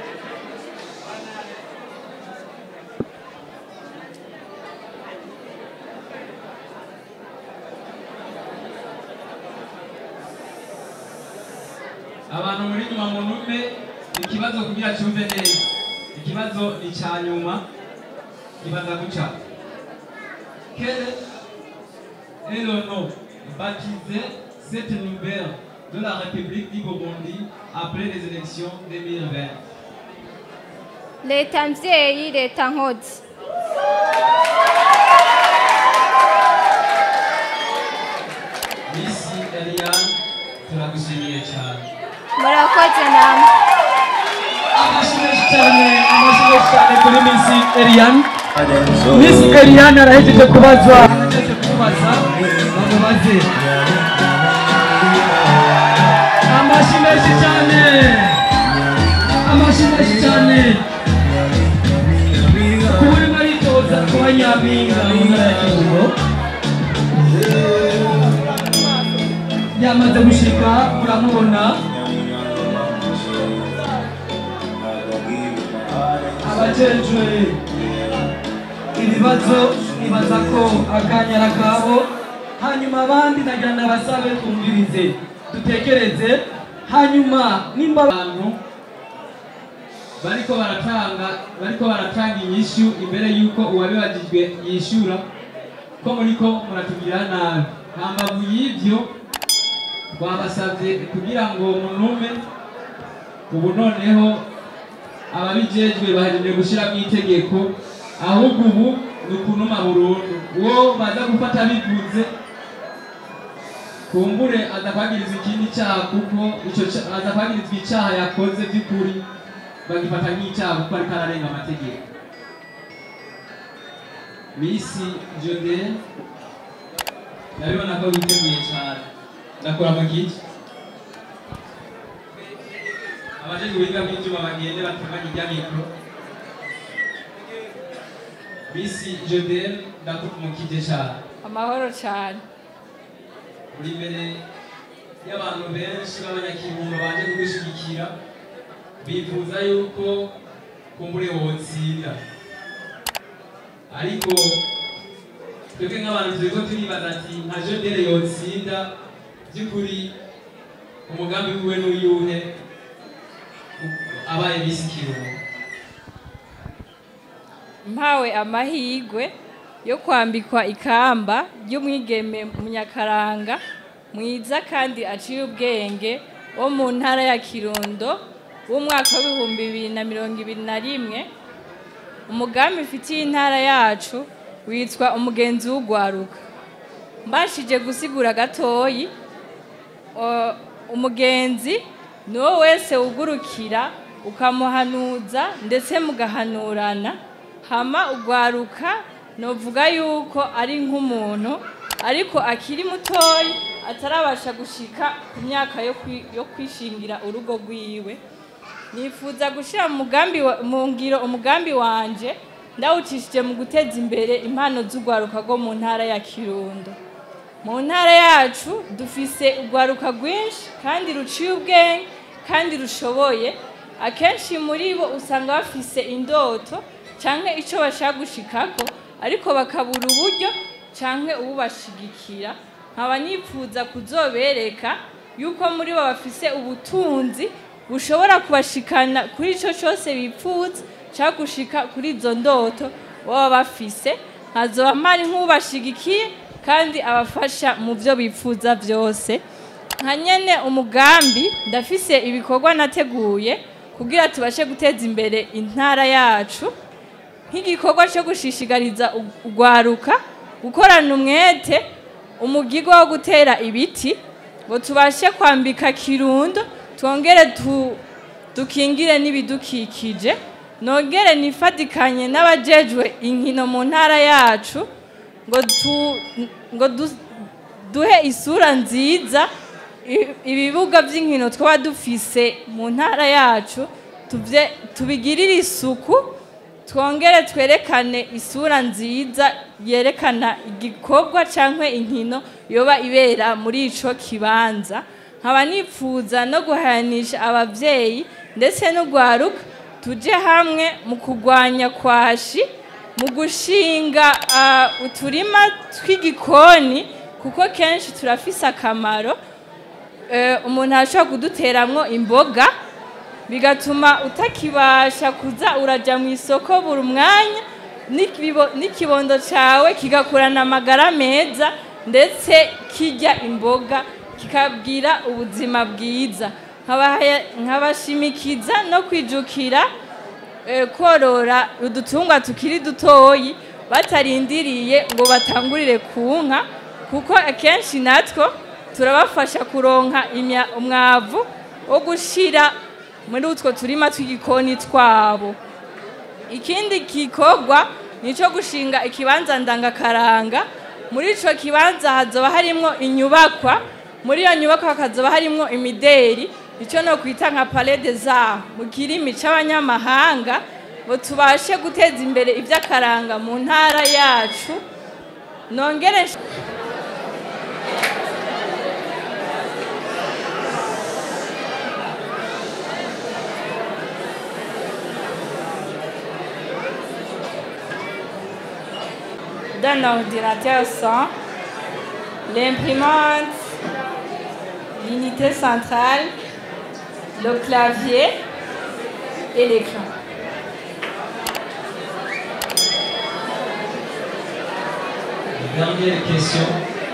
abantu muri nyuma mu ntume ikibazo kugira cyumve neza ikibazo ni icya nyuma kibaza guca quel est le nom baptisé cette nouvelle de la République du Burundi après les élections 2020 leta mvyeyi leta nkozi Misi Eliane turagushimiye cyane murakoze namwe amashyi menshi cyane amashyi menshi cyane kuri Misi Eliane Misi Eliane arahejeje kubazwa arahejeje kubaza bamubaze amashyi menshi cyane amashyi menshi cyane kuba urimo aritoza kuba nyampinga mu ntara ya Kirundo yamaze gushika muramubona abajejwe ibibazo nibaza ko akanya ari akabo hanyuma abandi nagira ndabasabe twumvirize dutekereze hanyuma nimba abantu bariko baratanga bariko baratanga inyishu imbere yuko uwabibajijwe yishura ko muriko muratubwira nabi hambavu y'ivyo twabasabye kugira ngo munume ubu noneho ababijejwe bahejeje gushyiramo itegeko ahubwo ubu ni ukunuma burundu uwo baza gufata bivuze kumbure aza kwagirizwa ikindi cyaha kuko ico ca- aza kwagirizwa icyaha yakoze by'ukuri bagifata nk'icyaha kuko ariko ararenga amategeko misi jode ndabibona ko witeguye cyane ndakora mu giti abajejwe ubuhinga bw'ibyuma bagende batunganye irya mikoro misi jode ndakumukije cyane amahoro cyane uri imbere y'abantu benshi b'abanyakirundo baje kugushyigikira bifuza yuko kumbure wotsinda ariko twebwe nk'abantu turiko turibaza ati nka jodere yotsinda by'ukuri umugambi wiwe n'uyuhe abaye bisi kirundo mpawe amahirwe yo kwambikwa ikamba ry'umwigeme munyakaranga mwiza kandi aciye ubwenge wo mu ntara ya kirundo w'umwaka w'ibihumbi bibiri na mirongo ibiri na rimwe umugambi ufitiye intara yacu witwa umugenzi w'ugwaruka mbashije gusigura gatoyi o- umugenzi ni wo wese ugurukira ukamuhanuza ndetse mugahanurana hama ugwaruka novuga yuko ari nk'umuntu ariko akiri mutoyi atarabasha gushika ku myaka yo kwi- yo kwishingira urugo rwiwe nifuza gushyira mu mugambi wa- mu ngiro umugambi wanje ndawucishije mu guteza imbere impano z'urwaruka rwo mu ntara ya kirundo mu ntara yacu dufise urwaruka rwinshi kandi ruciye ubwenge kandi rushoboye akenshi muri bo usanga bafise indoto cyangwa icyo bashaka gushikako ariko bakabura uburyo cyangwa ububashigikira nkaba nifuza kuzobereka yuko muri bo bafise ubutunzi bushobora kubashikana kuri icyo cyose bifuza cyangwa gushika kuri izo ndoto baba bafise nkazoba mpari nk'ubashigikiye kandi abafasha mu byo bifuza byose nka nyene umugambi ndafise ibikorwa nateguye kugira tubashe guteza imbere intara yacu nk'igikorwa cyo gushishikariza urwaruka gukorana umwete umugirwa wo gutera ibiti ngo tubashe kwambika kirundo twongere tu- dukingire n'ibidukikije nongere nifatikanye n'abajejwe inkino mu ntara yacu ngo tu- ngo du- duhe isura nziza i- ibibuga by'inkino twaba dufise mu ntara yacu tuvye- tubigirire isuku twongere twerekane isura nziza yerekana igikorwa cyangwa inkino yoba ibera muri ico kibanza nkaba nifuza no guhayanisha abavyeyi ndetse n'urwaruka tuje hamwe mu kurwanya kwashi mu gushinga ah, uturima tw'igikoni kuko kenshi turafise akamaro Eh, umuntu arashobora kuduteramwo imboga bigatuma utakibasha kuza uraja mu isoko buri mwanya n'ikibo- n'ikibondo cyawe kigakurana amagara meza ndetse kirya imboga kikabwira ubuzima bwiza Nkabahaya- nkabashimikiza no kwijukira eh, korora udutungwa tukiri dutoyi batarindiriye ngo batangurire ku nka kuko akenshi natwo turabafasha kuronka imya- umwavu wo gushira muri utwo turima tw'igikoni twabo ikindi gikorwa ni icyo gushinga ikibanza ndangakaranga muri icyo kibanza hazoba harimwo inyubakwa muri iyo nyubakwa hakazoba harimwo imideri icyo no kwita nka palais des arts mu kirimi c'abanyamahanga ngo tubashe guteza imbere iby'akaranga mu ntara yacu nongere d'un ordinateur sans l'imprimante, l'unité centrale, le clavier et l'écran. Dernière question.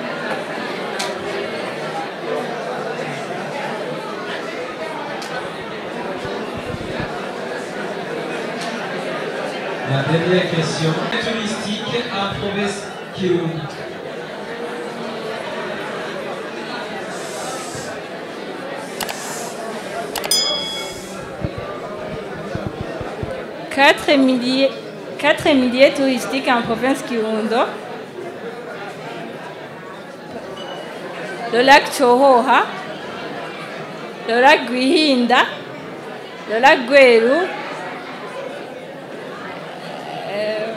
La dernière question. Touristique à province Kirundi. Quatre milliers, quatre milliers touristiques en province Kirundo. Le lac Chohoha, le lac Guihinda, le lac Gweru, euh,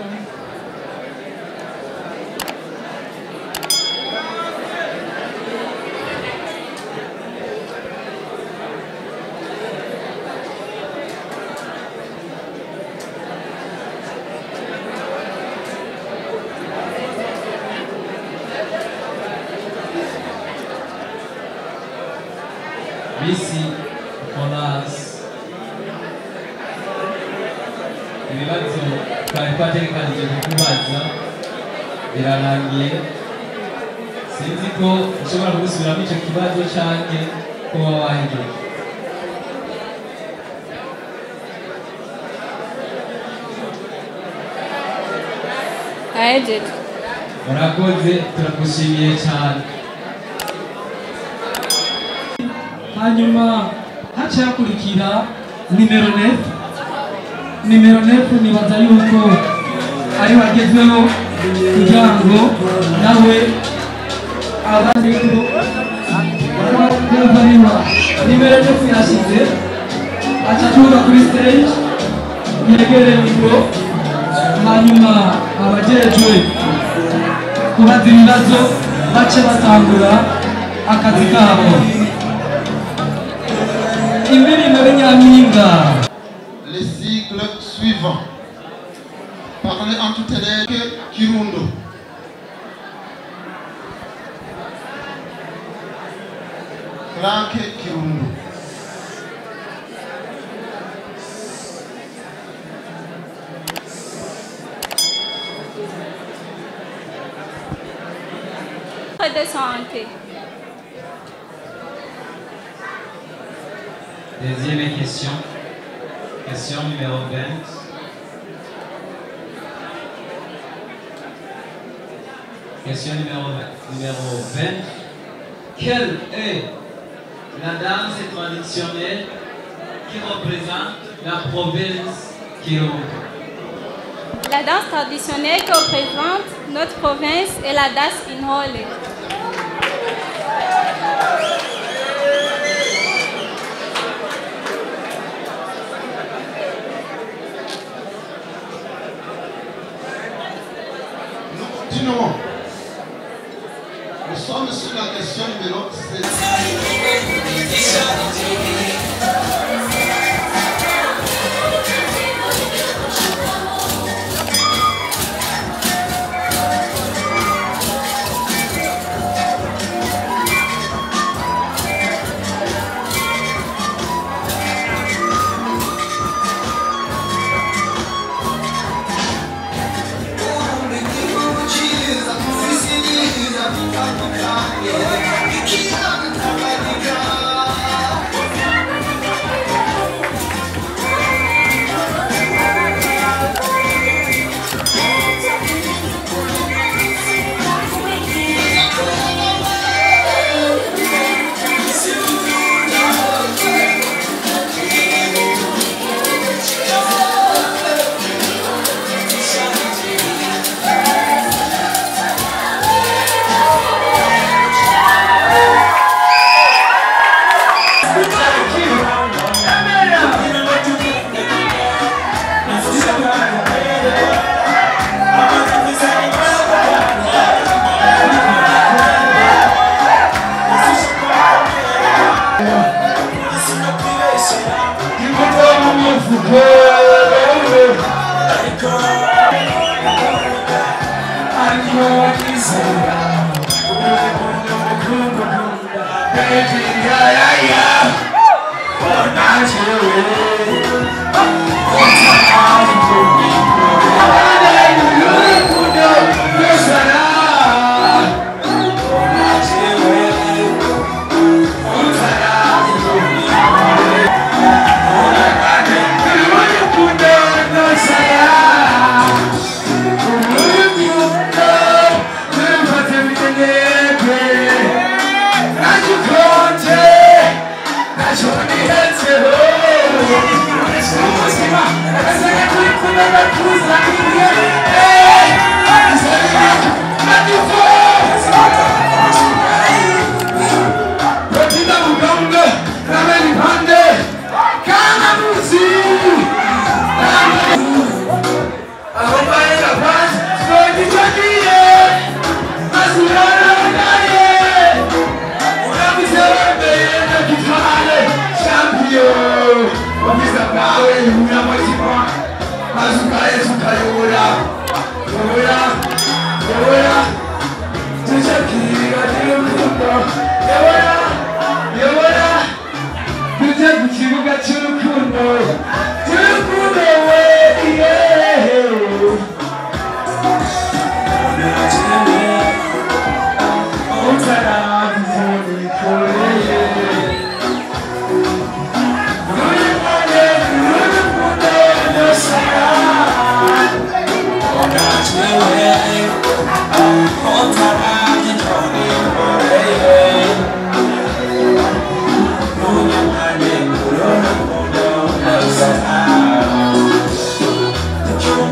Missy Jonas ibibazo twari twategekanije kukubaza birarangiye sinzi ko ushobora kugusubiramo icyo kibazo canke kuba wahejeje ahejeje murakoze turagushimiye cyane hanyuma haca hakurikira nimero nefu nimero nefu nibaza yuko ari wagezweho kugira ngo nawe abandi barabariwa nimero nefu yashyize aca aturuka kuri stage yegere mikoro hanyuma abajejwe kubaza ibibazo bace batangura akazi kabo indirimbo y'inyampinga Les sigles suivants. Parlez en toutes les Kirundo. Frank Kirundo. de santé. Deuxième question. Question numéro 20. Question numéro, numéro 20. Quelle est la danse traditionnelle qui représente la province Kirundo La danse traditionnelle que représente notre province est la danse Inhole. Continuons. Nous sommes sur la question numéro 7. Tuje ku kibuga cy'urukundo cy'urukundo we yeah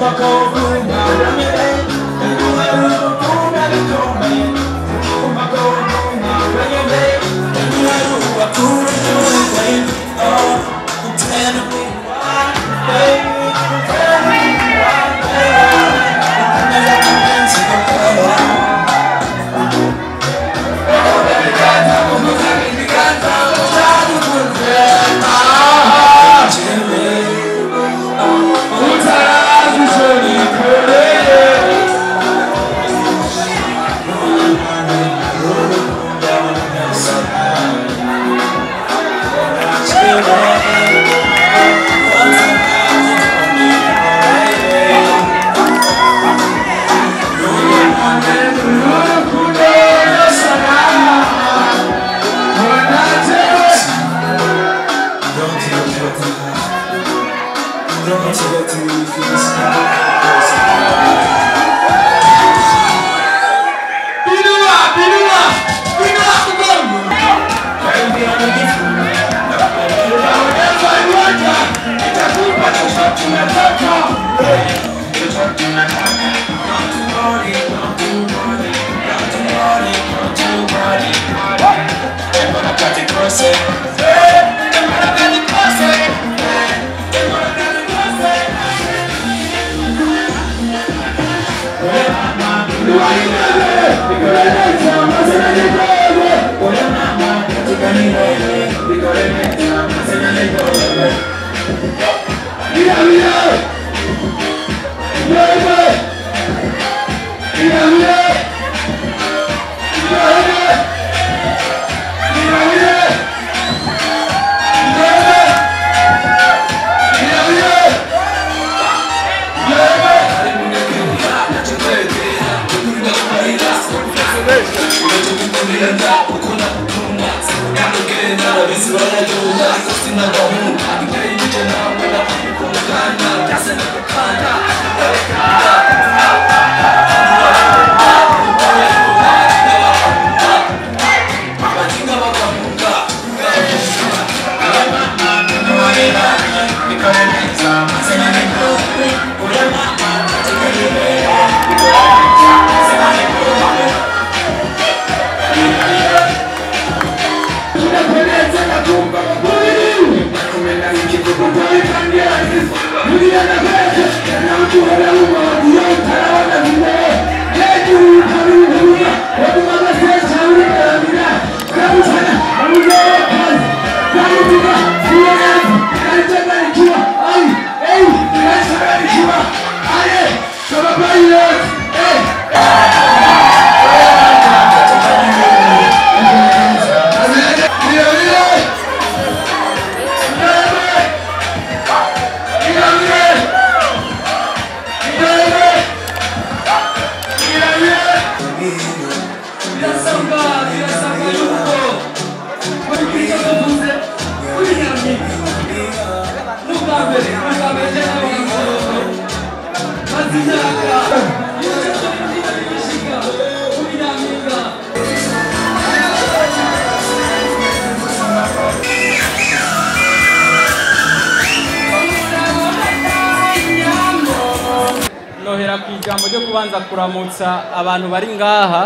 nohera ku ijambo ryo kubanza kuramutsa abantu bari ngaha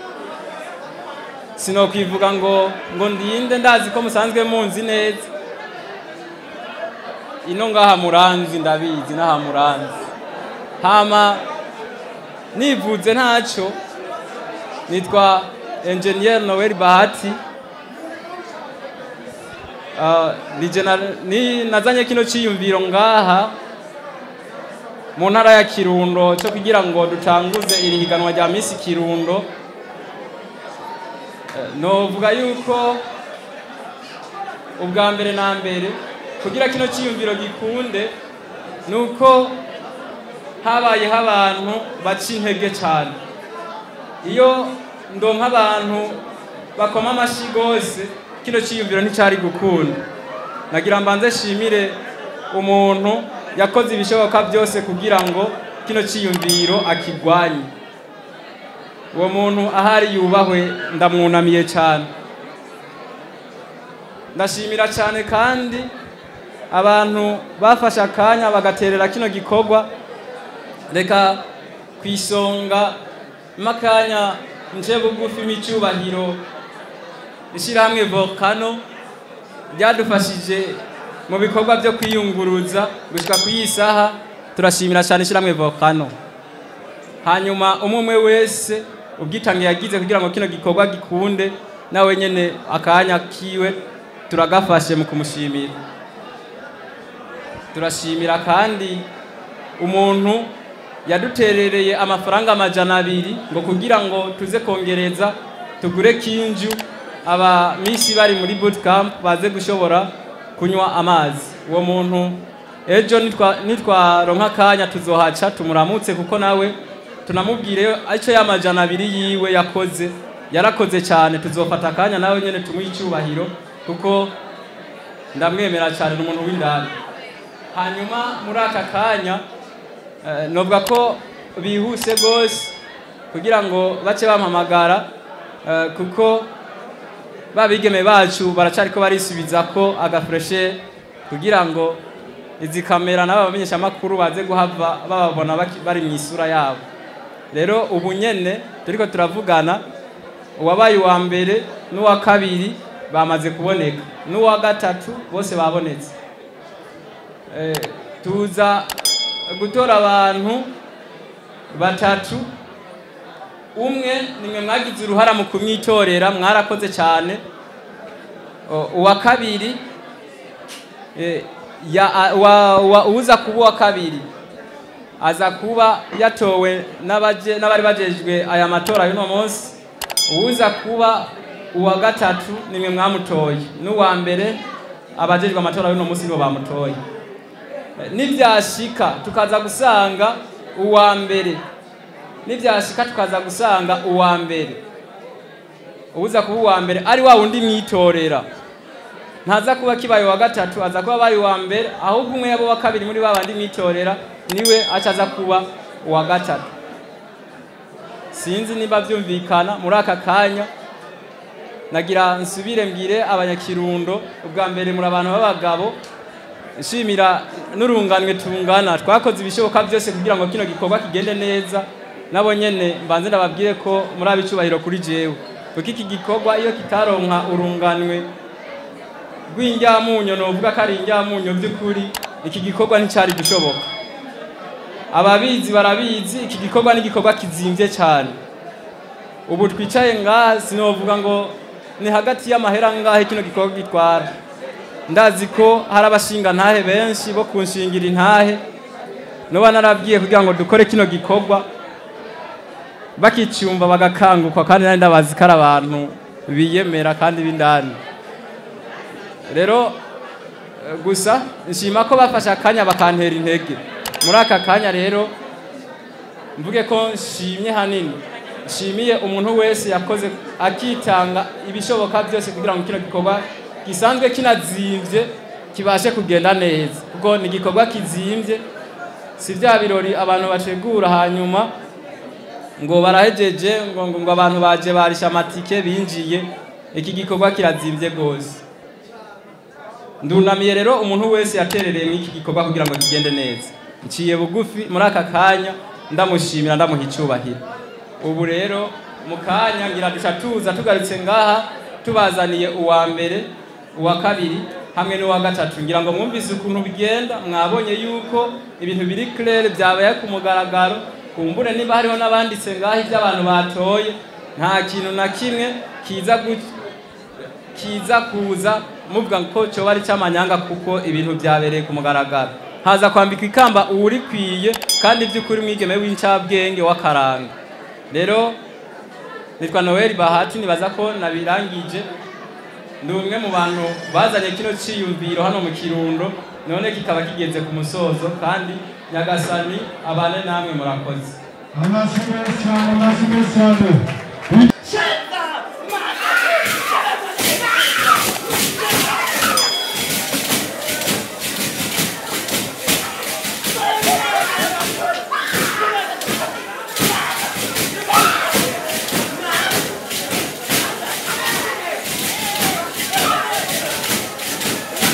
sinokwivuga ngo ngo ndinde ndazi ko musanzwe munzi neza ino ngaha muranzi ndabizi n'aha muranzi hama nivuze ntacyo nitwa engineer noel bahati Ah, ni jena- ni nazanye kino ciyumviro ngaha mu ntara ya kirundo cyo kugira ngo dutanguze iri higanwa rya misi kirundo Eh, novuga yuko ubwa mbere na mbere kugira kino cyiyumviro gikunde ni uko habayeho abantu baca intege cyane iyo ndonka abantu bakoma amashyi rwose kino cyiyumviro nticyari gukunda nagira mbanze shimire umuntu yakoze ibishoboka byose kugira ngo kino cyiyumviro akigwanye uwo muntu ahari yubahwe ndamwunamiye cyane ndashimira cyane kandi abantu bafashe akanya bagaterera kino gikorwa reka ku isonga makanya nje bugufi m'icyubahiro ishyirahamwe volcano ryadufashije mu bikorwa byo kwiyunguruza gushyika ku iyi saha turashimira cyane ishyirahamwe volcano hanyuma umwe umwe wese ubwitange yagize kugira ngo kino gikorwa gikunde nawe nyine akanya kiwe turagafashe mu kumushimira turashimira kandi umuntu yaduterereye amafaranga amajana abiri ngo kugira ngo tuze kongereza tugure kinju aba misi bari muri bootcamp baze gushobora kunywa amazi uwo muntu ejo nitwa- nitwaronka akanya tuzohaca tumuramutse kuko nawe tunamubwire icyo y'amajana abiri yiwe yakoze yarakoze cyane tuzofata akanya nawe nyine tumuhe icyubahiro kuko ndamwemera cyane ni umuntu w'indani hanyuma muri aka kanya eh, novuga ko bihuse rwose kugira ngo bace bampamagara eh, kuko babigeme bacu baracariko barisubiza ko agafureshe kugira ngo izi kamera n'aba bamenyeshamakuru baze guhava bababona baki- bari mu isura yabo rero ubu nyene turiko turavugana uwabaye uwa mbere n'uwa kabiri bamaze kuboneka n'uwa gatatu bose babonetse Eh, tuza gutora abantu batatu umwe nimwe mwagize uruhara mu kumwitorera mwarakoze cyane O- uwa kabiri eh, ya- a- wa- wa- uza kuba uwa kabiri aza kuba yatowe n'abaje- n'abari bajejwe aya matora y'uno munsi uwuza kuba uwa gatatu nimwe mwamutoye n'uwa mbere abajejwe amatora y'uno munsi nibo bamutoye Eh, nibyashika tukaza gusanga uwa mbere nibyashika tukaza gusanga uwa mbere uza kuba uwa mbere ari wa wundi mwitorera ntaza kuba kibaye uwa gatatu aza kuba abaye uwa mbere ahubwo umwe yabo wa kabiri muri ba bandi mwitorera niwe aca aza kuba uwa gatatu sinzi niba byumvikana muri aka kanya nagira nsubire mbwire abanyakirundo ubwa mbere muri abantu b'abagabo nshimira n'urunganwe tungana twakoze ibishoboka byose kugira ngo kino gikorwa kigende neza nabo nyene mbanze ndababwire ko muri abicubahiro kuri jewe kuko iki gikorwa iyo kitaronka urunganwe rw'injyamunyo novuga ko ari injyamunyo by'ukuri iki gikorwa nticyari gushoboka ababizi barabizi iki gikorwa ni igikorwa kizimvye cyane ubu twicaye ngaha sinovuga ngo ni hagati y'amahera ngahe kino gikorwa gitwara ndazi ko hari abashinga ntahe benshi bo kunshingira intahe noba narabwiye kugira ngo dukore kino gikorwa bakicyumva bagakangukwa kandi nari ndabazi ko ari abantu biyemera kandi b'indani rero eh, gusa nshima ko bafashe akanya bakantera intege muri aka kanya rero mvuge ko nshimye hanini nshimiye umuntu wese yakoze akitanga ibishoboka byose kugira ngo kino gikorwa gisanzwe kinazimvye kibashe kugenda neza kuko ni igikorwa kizimvye si bya birori abantu bategura hanyuma ngo barahejeje ngo ngo ngo abantu baje barisha amatike binjiye iki gikorwa kirazimvye rwose ndunamiye rero umuntu wese yaterereye mw'iki gikorwa kugira ngo kigende neza nciye bugufi muri aka kanya ndamushimira ndamuha icyubahiro ubu rero mu kanya ngira duca tuza tugarutse ngaha tubazaniye uwa mbere uwa kabiri hamwe n'uwa gatatu ngira ngo mwumvise ukuntu bigenda mwabonye yuko ibintu biri claire byabaye ku mugaragaro kumbure niba hariho n'abanditse ngaho ibyo abantu batoye nta kintu na kimwe kiza gut- kiza kuza muvuga ko cyoba ari cy'amanyanga kuko ibintu byabereye ku mugaragaro haza kwambikwa ikamba uwurikwiye kandi by'ukuri mwigeme w'incabwenge w'akaranga rero nitwa noel bahati nibaza ko nabirangije ndi umwe mu bantu bazanye kino cyiyumviro hano mu kirundo none kikaba kigeze ku musozo kandi nyagasani abane namwe murakoze amashyi menshi cyane amashyi menshi cyane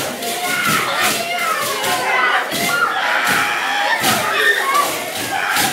Thank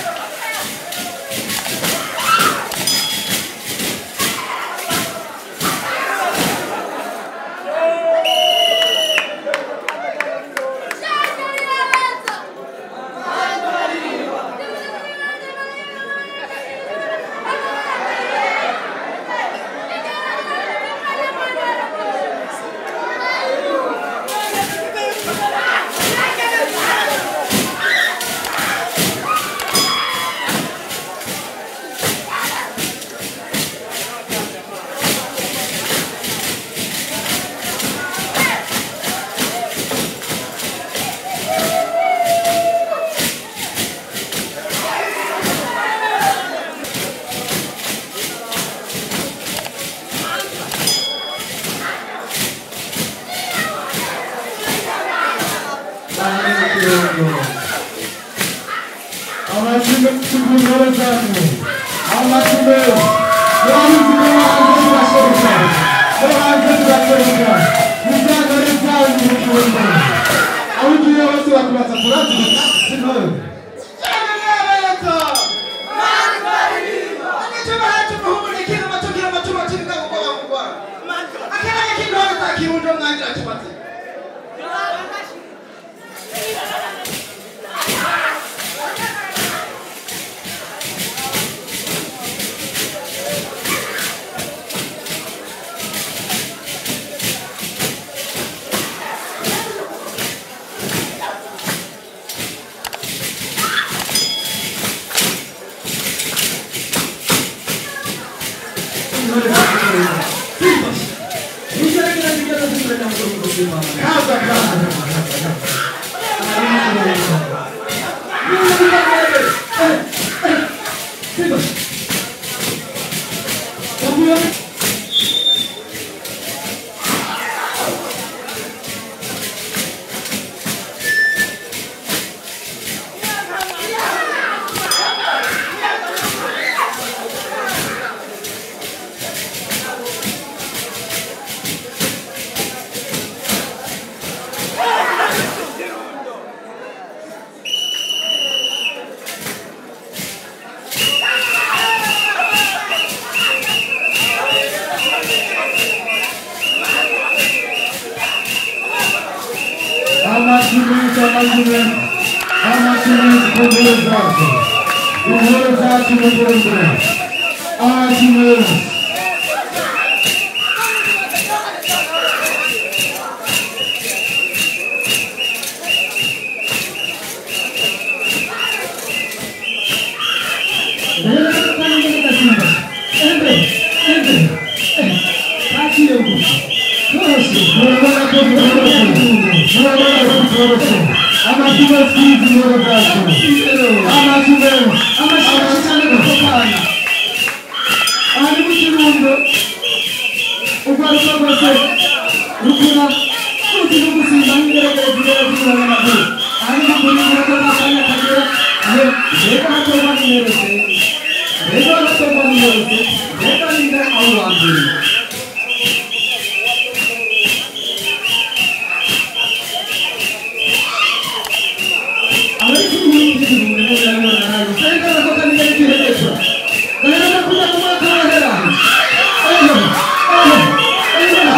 amashimwe y'intore zacu amashimwe y'abahinzi bo hanze turashoboka bo hanze turashoboka muzanga n'ibyanyu mu gihugu aho ugiye hose bakubaza turazi intore amashimwe amashimwe amashimwe ku ntore zacu intore zacu mu rwanda amashimwe amashimwe sizi intore zacu amashimwe amashimwe cyane gutokana aha ni mu kirundo urwaruka rwose rukura ruti no gusimba nk'ingeragere zigera z'umurongo maguru aha ni mu kurinda ko nta kanya kagera aho mbega hatorwa nimero se mbega hatorwa nimero se mbega ninde aho wa mbere abari kuri ubu ngubu ni mu ngano nayo kandi ko kandi ari kwiherezo gahera kuja ku mwaka wahera ejo ejo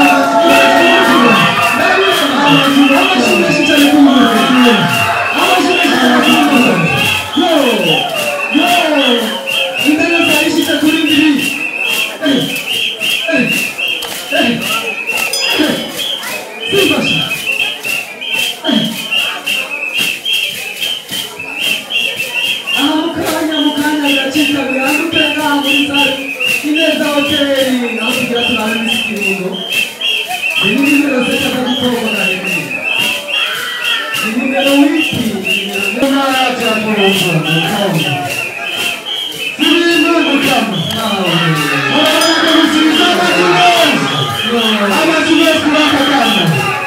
aha mukanya mukanya biracika biranduke ngaha muri sare ineza hoteli aho tugira turabe misi kirundo ni nimero seta za gutorwa na rimwe ni nimero wiki nimero ntara ya kurumva mukamba zirimo mukamba murabona gusubiza amazina amazina kurakagana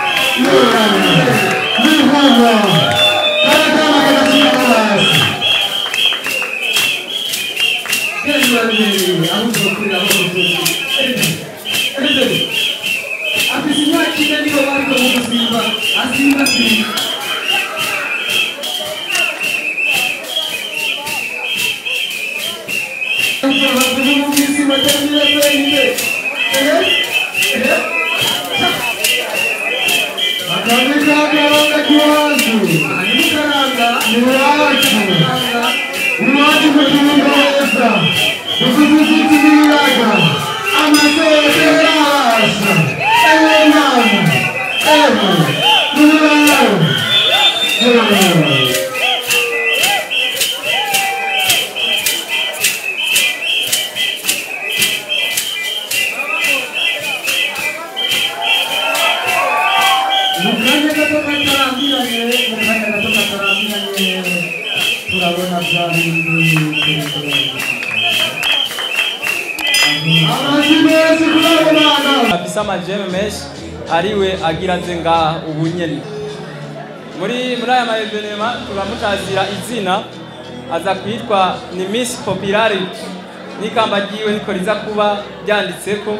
ni hano karakana kagashira hasi afise imyaka ine nibo bariko mu gusimba asimba simba akabikagaronga kiwanzu ni wacu iwacu kukibuga neza ukuzuziti n'ibiraga amasete yarasa ewe mwana ewe n'uburayo mukanya gato katarambiranye mukanya gato katarambiranye turabona bya bindi amazina yose kurabona afise amajeme menshi ariwe agira aze ngaha ubu nyene muri muri aya maevenema tuba mutazira izina aza kwitwa ni miss popularity n'ikamba ryiwe niko riza kuba ryanditseko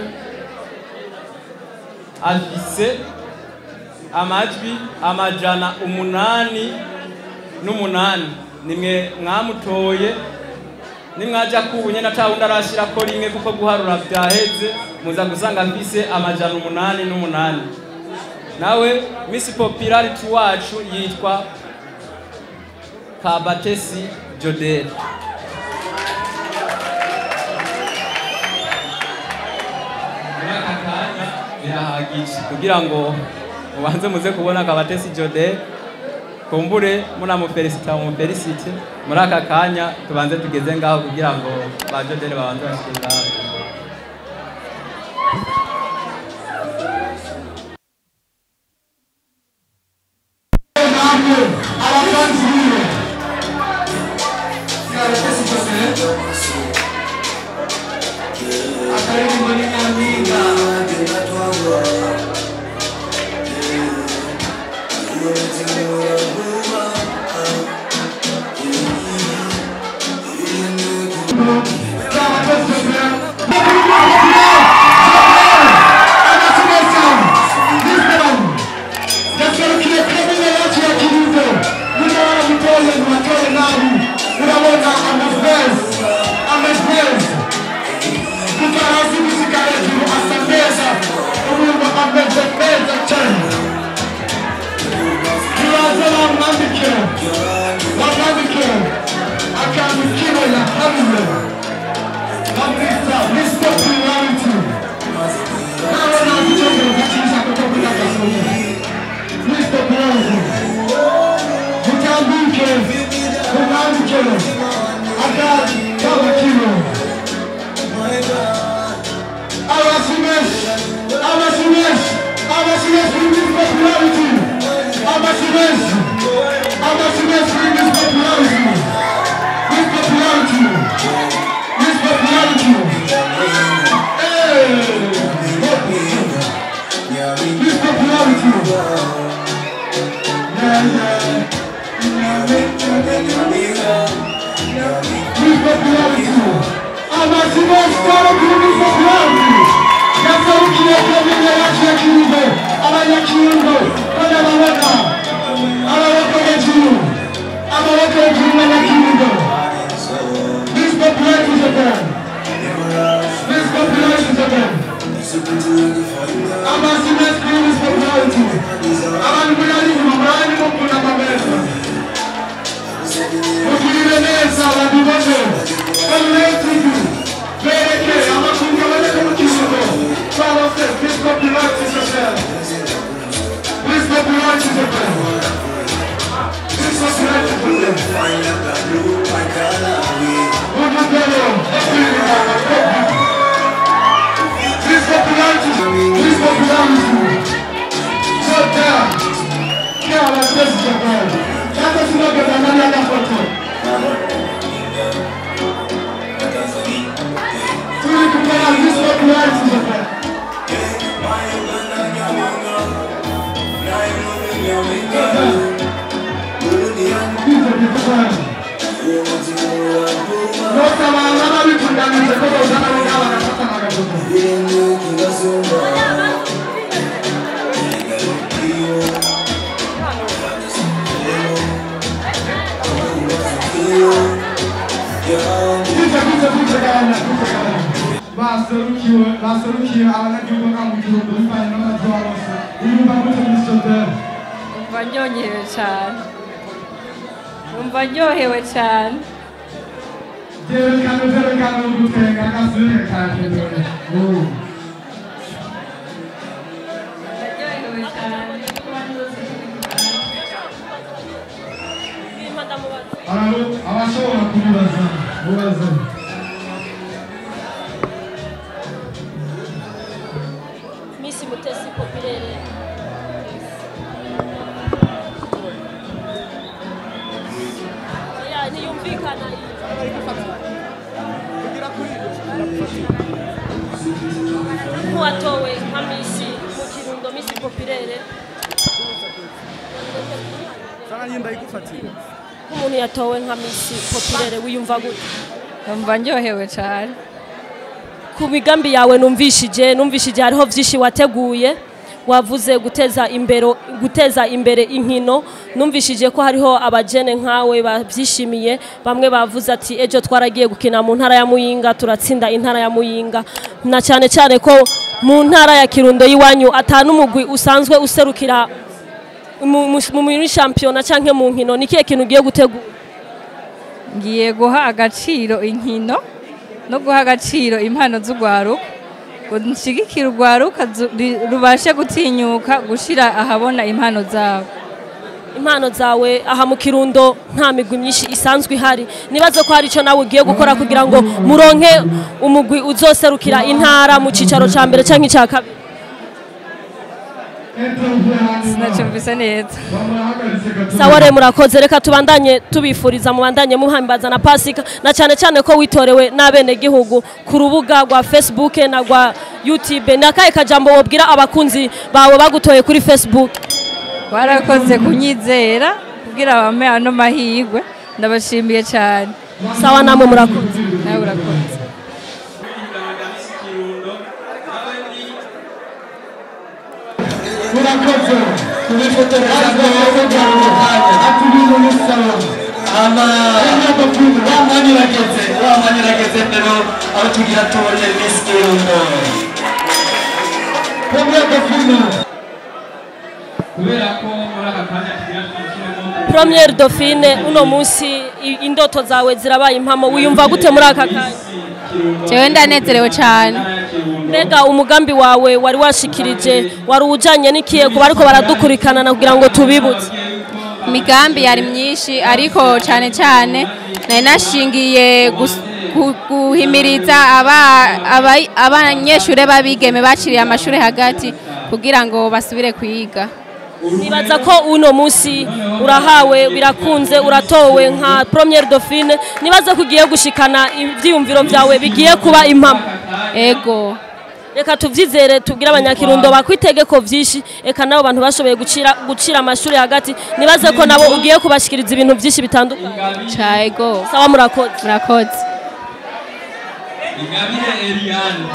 afise amajwi amajana umunani n'umunani nimwe mwamutoye nimwaja kubunye na tawundi arashirako rimwe kuko guharura vyaheze muza gusanga afise amajana umunani n'umunani nawe miss popularity wacu yitwa kabatesi jodel muri aka kanya birahagije kugira ngo mubanze muze kubona kabatesi jodel kumbure munamufelisita mumufelisite muri aka kanya tubanze tugeze ngaho kugira ngo ba jodel babanze bashike ngaho namwe abafanzi biwe kabatesi jodel akaririmbo ni nyampinga Mr. Popularity. Nawe nazi icyongereza cyiza kuko kugira agasomyi. Mr. Bronze. Mutambike. Mumwambike. Akadi kabakiro. Abasimesh. Abasimesh. Abasimesh bring this popularity. Abasimesh. Abasimesh bring this popularity. This popularity. This popularity. Hey. This popularity. Yeah, yeah. This popularity. Abasimesh start up with this popularity. Yasarukiye kamenya yacu ya kirundo. Abanyakirundo. Bana babona. Amaboko hejuru. Amaboko hejuru n'abakirundo. This popularity is a band. This popularity is a band. Abasimesh bring this popularity. Abantu murari inyuma murari mukunda amabeza. Mugirire neza abantu bose. Bamuretigu. Bereke amakungu aboneka mu kirundo. Twabose this popularity is a band. This popularity is a band. This popularity is a band. Mujugero. This popularity. This popularity. So there. Kia la tesi jabari. Hata sinoge bandani ya foto. Tuli kupera this popularity jabari. Nosa wangama bitundanije kodo uzana wangama nakata magabuto. Kuja kuja kuja gana kuja gana. Baserukiwe baserukiye abanyagihugu nka mu gihugu bivanye n'amajwi bose. Urumva gute Mr. Dale? Numva ndyohewe cyane numva ndyohewe cyane Byerekana byerekana ugutenga agasubire kakenewe. ndaryohewe cyane Aba- abashobora kubibaza mubaze Miss Mutesi Popirere. Ya, niyumvikana nk'uwatowe nka Miss mu Kirundo Miss Popirere Sana nyimba ikufatira. nk'umuntu yatowe nka misi popirere wiyumva gute numva ndyohewe cyane ku migambi yawe numvishije numvishije hariho byinshi wateguye wavuze guteza imbere guteza imbere inkino numvishije ko hariho abajene nkawe babyishimiye bamwe bavuze ati ejo twaragiye gukina mu ntara ya muyinga turatsinda intara ya muyinga na cyane cyane ko mu ntara ya kirundo y'iwanyu atanu umugwi usanzwe userukira mu- mu- mu- muri shampiyona cyangwa mu nkino ni kihe kintu ugiye gutegura ngiye guha agaciro inkino no guha agaciro impano z'urwaruka ngo nshyigikire urwaruka zu- ri- rubashe gutinyuka gushyira ahabona impano zabo impano zawe aha mu kirundo nta migwi myinshi isanzwe ihari nibaze ko hari icyo nawe ugiye gukora kugira ngo muronke umugwi uzoserukira intara mu cyicaro cya mbere cyangwa icya kabiri sinacyumvise neza sawa rero murakoze reka tubandanye tubifuriza mubandanye muhambaza na pasika na cyane cyane ko witorewe n'abenegihugu ku rubuga rwa facebook na rwa youtube ni akahe kajambo wabwira abakunzi bawe bagutoye kuri facebook warakoze kunyizera kugira bampe ano mahirwe ndabashimiye cyane sawa namwe murakoze nawe urakoze murakoze tubifotoreza ati ibintu ni sawa ama wa mwanya urageze wa mwanya urageze rero aho tugira tubone Miss Kirundo premier dauphine kubera ko muri aka kanya tugira twinjiremo premier dauphine uno munsi i- indoto zawe zirabaye impamo wiyumva gute muri aka kanya jewe ndanezerewe cyane mbega umugambi wawe wari washikirije wari ujanye n'ikihe ku bariko baradukurikirana kugira ngo tubibutse imigambi yari myinshi ariko cyane cyane nari nashingiye gus- gu- guhimiriza aba- aba- abanyeshuri b'abigeme baciriye amashuri hagati kugira ngo basubire kwiga nibaza ko uno munsi urahawe birakunze uratowe nka premier dauphine nibaza ko ugiye gushikana ivyiyumviro vyawe bigiye kuba impamo ego reka tuvyizere tubwire abanyakirundo bakwitegeko vyinshi eka nabo bantu bashoboye gucira gucira amashuri hagati nibaze ko nabo ugiye kubashikiriza ibintu vyinshi bitandukanye ca ego sawa murakoze murakoze ingabire Eliane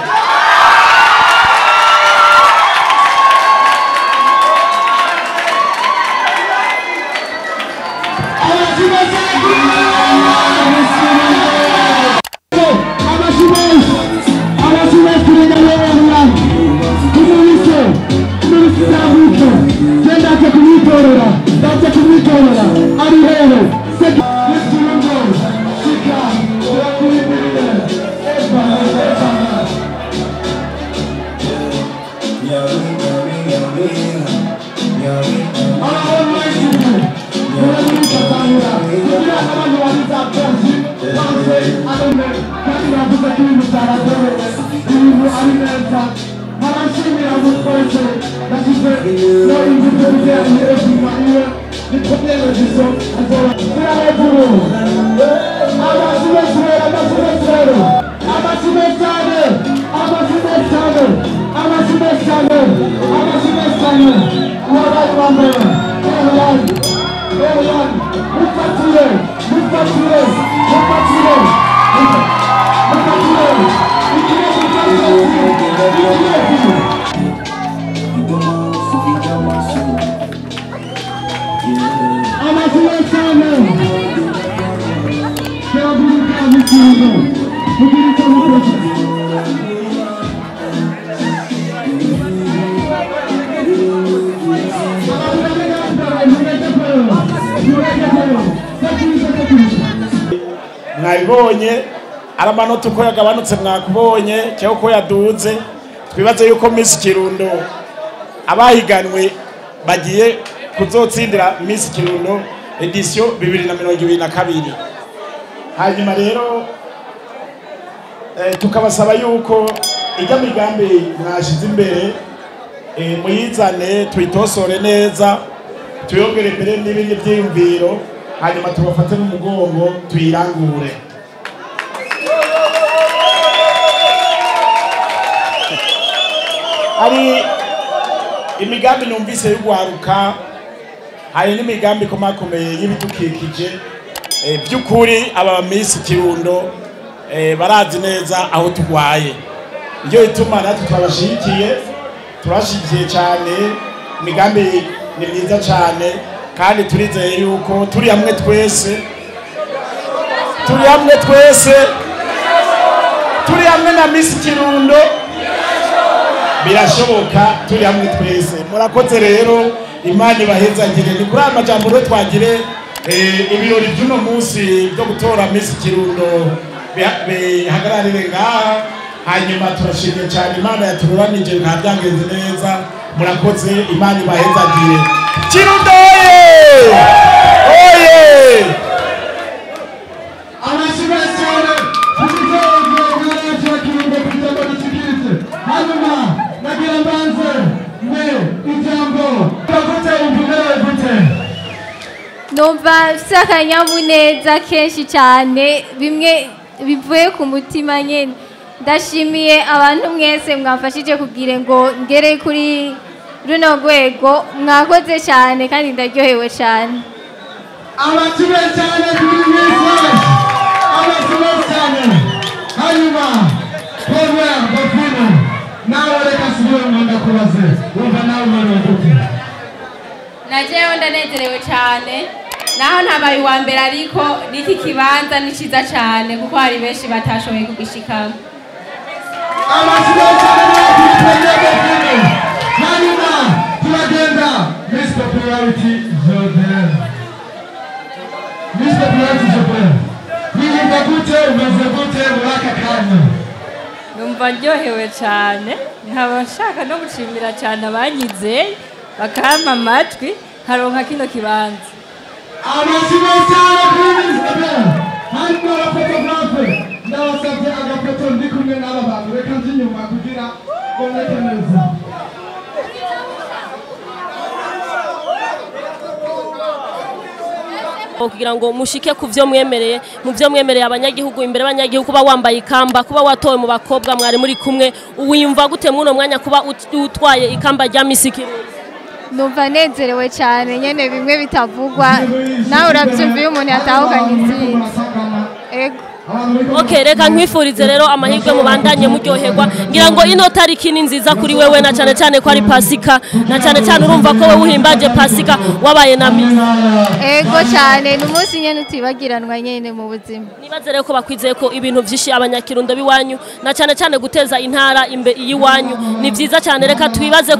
mwabibonye ari amanota uko yagabanutse mwakubonye cyangwa uko yaduze twibaze yuko Miss Kirundo abahiganwe bagiye kuzotsindira Miss Kirundo edisiyo bibiri na mirongo ibiri na kabiri hanyuma rero eh, tukabasaba yuko ijya migambi mwashize imbere eh, muyizane tuyitosore neza tuyongere imbere n'ibindi byiyumviro hanyuma tubafate n'umugongo tuyirangure hari imigambi numvise y'ugwaruka hari n'imigambi ikomakomeye y'ibidukikije eh, by'ukuri aba misi kirundo eh, barazi neza aho turwaye niyo ituma natwe twabashigikiye turashigikiye cyane imigambi ni myiza cyane kandi turizeye yuko turi hamwe twese turi hamwe twese turi hamwe na misi kirundo birashoboka turi hamwe twese murakoze rero imana ibahezagire ni kuri aya majambo rero twagire eh, ibirori by'uno munsi byo gutora misi kirundo biha- bihagararire ngaha hanyuma turashimye cyane imana yatururanije bikaba byagenze neza murakoze imana ibahezagire kirundo oye oye Amashimwe cyane kugitondo bw'abacu kirundo kugira ngo dushikirize hanyuma nagira mbanze ne ijambo gute umvuge gute numva mfite akanyamuneza kenshi cyane bimwe bivuye ku mutima nyine ndashimiye abantu mwese mwafashije kugira ngo ngere kuri runo rwego mwakoze cyane kandi ndaryohewe cyane amashimwe cyane kuri mwese amashimwe cyane hanyuma Paul Bafino nawe reka subire mu ndakubaze wumva nawe umeze gute najewe ndanezerewe cyane naho ntabaye uwa mbere ariko n'iki kibanza ni cyiza cyane kuko hari benshi batashoboye kugishikamo amashimwe cyane kuri Bafino hanyuma turagenda Miss Popularity Jordan Miss Popularity Jordan wiyumva gute umeze gute muri aka kanya numva ndyohewe cyane nkaba nshaka no gushimira cyane abanyizeye bakampa amatwi nkaronka kino kibanza amashimwe cyane kuri Miss Jordan hanyuma abafotografe ndabasabye agafoto ndi kumwe n'aba bantu reka nzi inyuma kugira ngo mboneke neza kugira ngo mushike ku byo mwemereye mu byo mwemereye abanyagihugu imbere y'abanyagihugu kuba wambaye ikamba kuba watowe mu bakobwa mwari muri kumwe wiyumva gute mw'uno mwanya kuba ut- utwaye ikamba rya misi kirundo numva nezerewe cyane nyine bimwe bitavugwa nawe urabyumva iyo umuntu yatahukanye intsinzi ego ok reka nkwifurize rero amahirwe mubandanye muryoherwa ngira ngo ino tariki ni nziza kuri wewe na cyane cyane ko ari pasika na cyane cyane urumva ko wowe uhimbaje pasika wabaye na misi ego cyane ni umunsi nyine utibagiranwa nyine mu buzima nibaze rero ko bakwizeye ko ibintu byinshi abanyakirundo b'iwanyu na cyane cyane guteza intara imbe y'iwanyu ni byiza cyane reka twibaze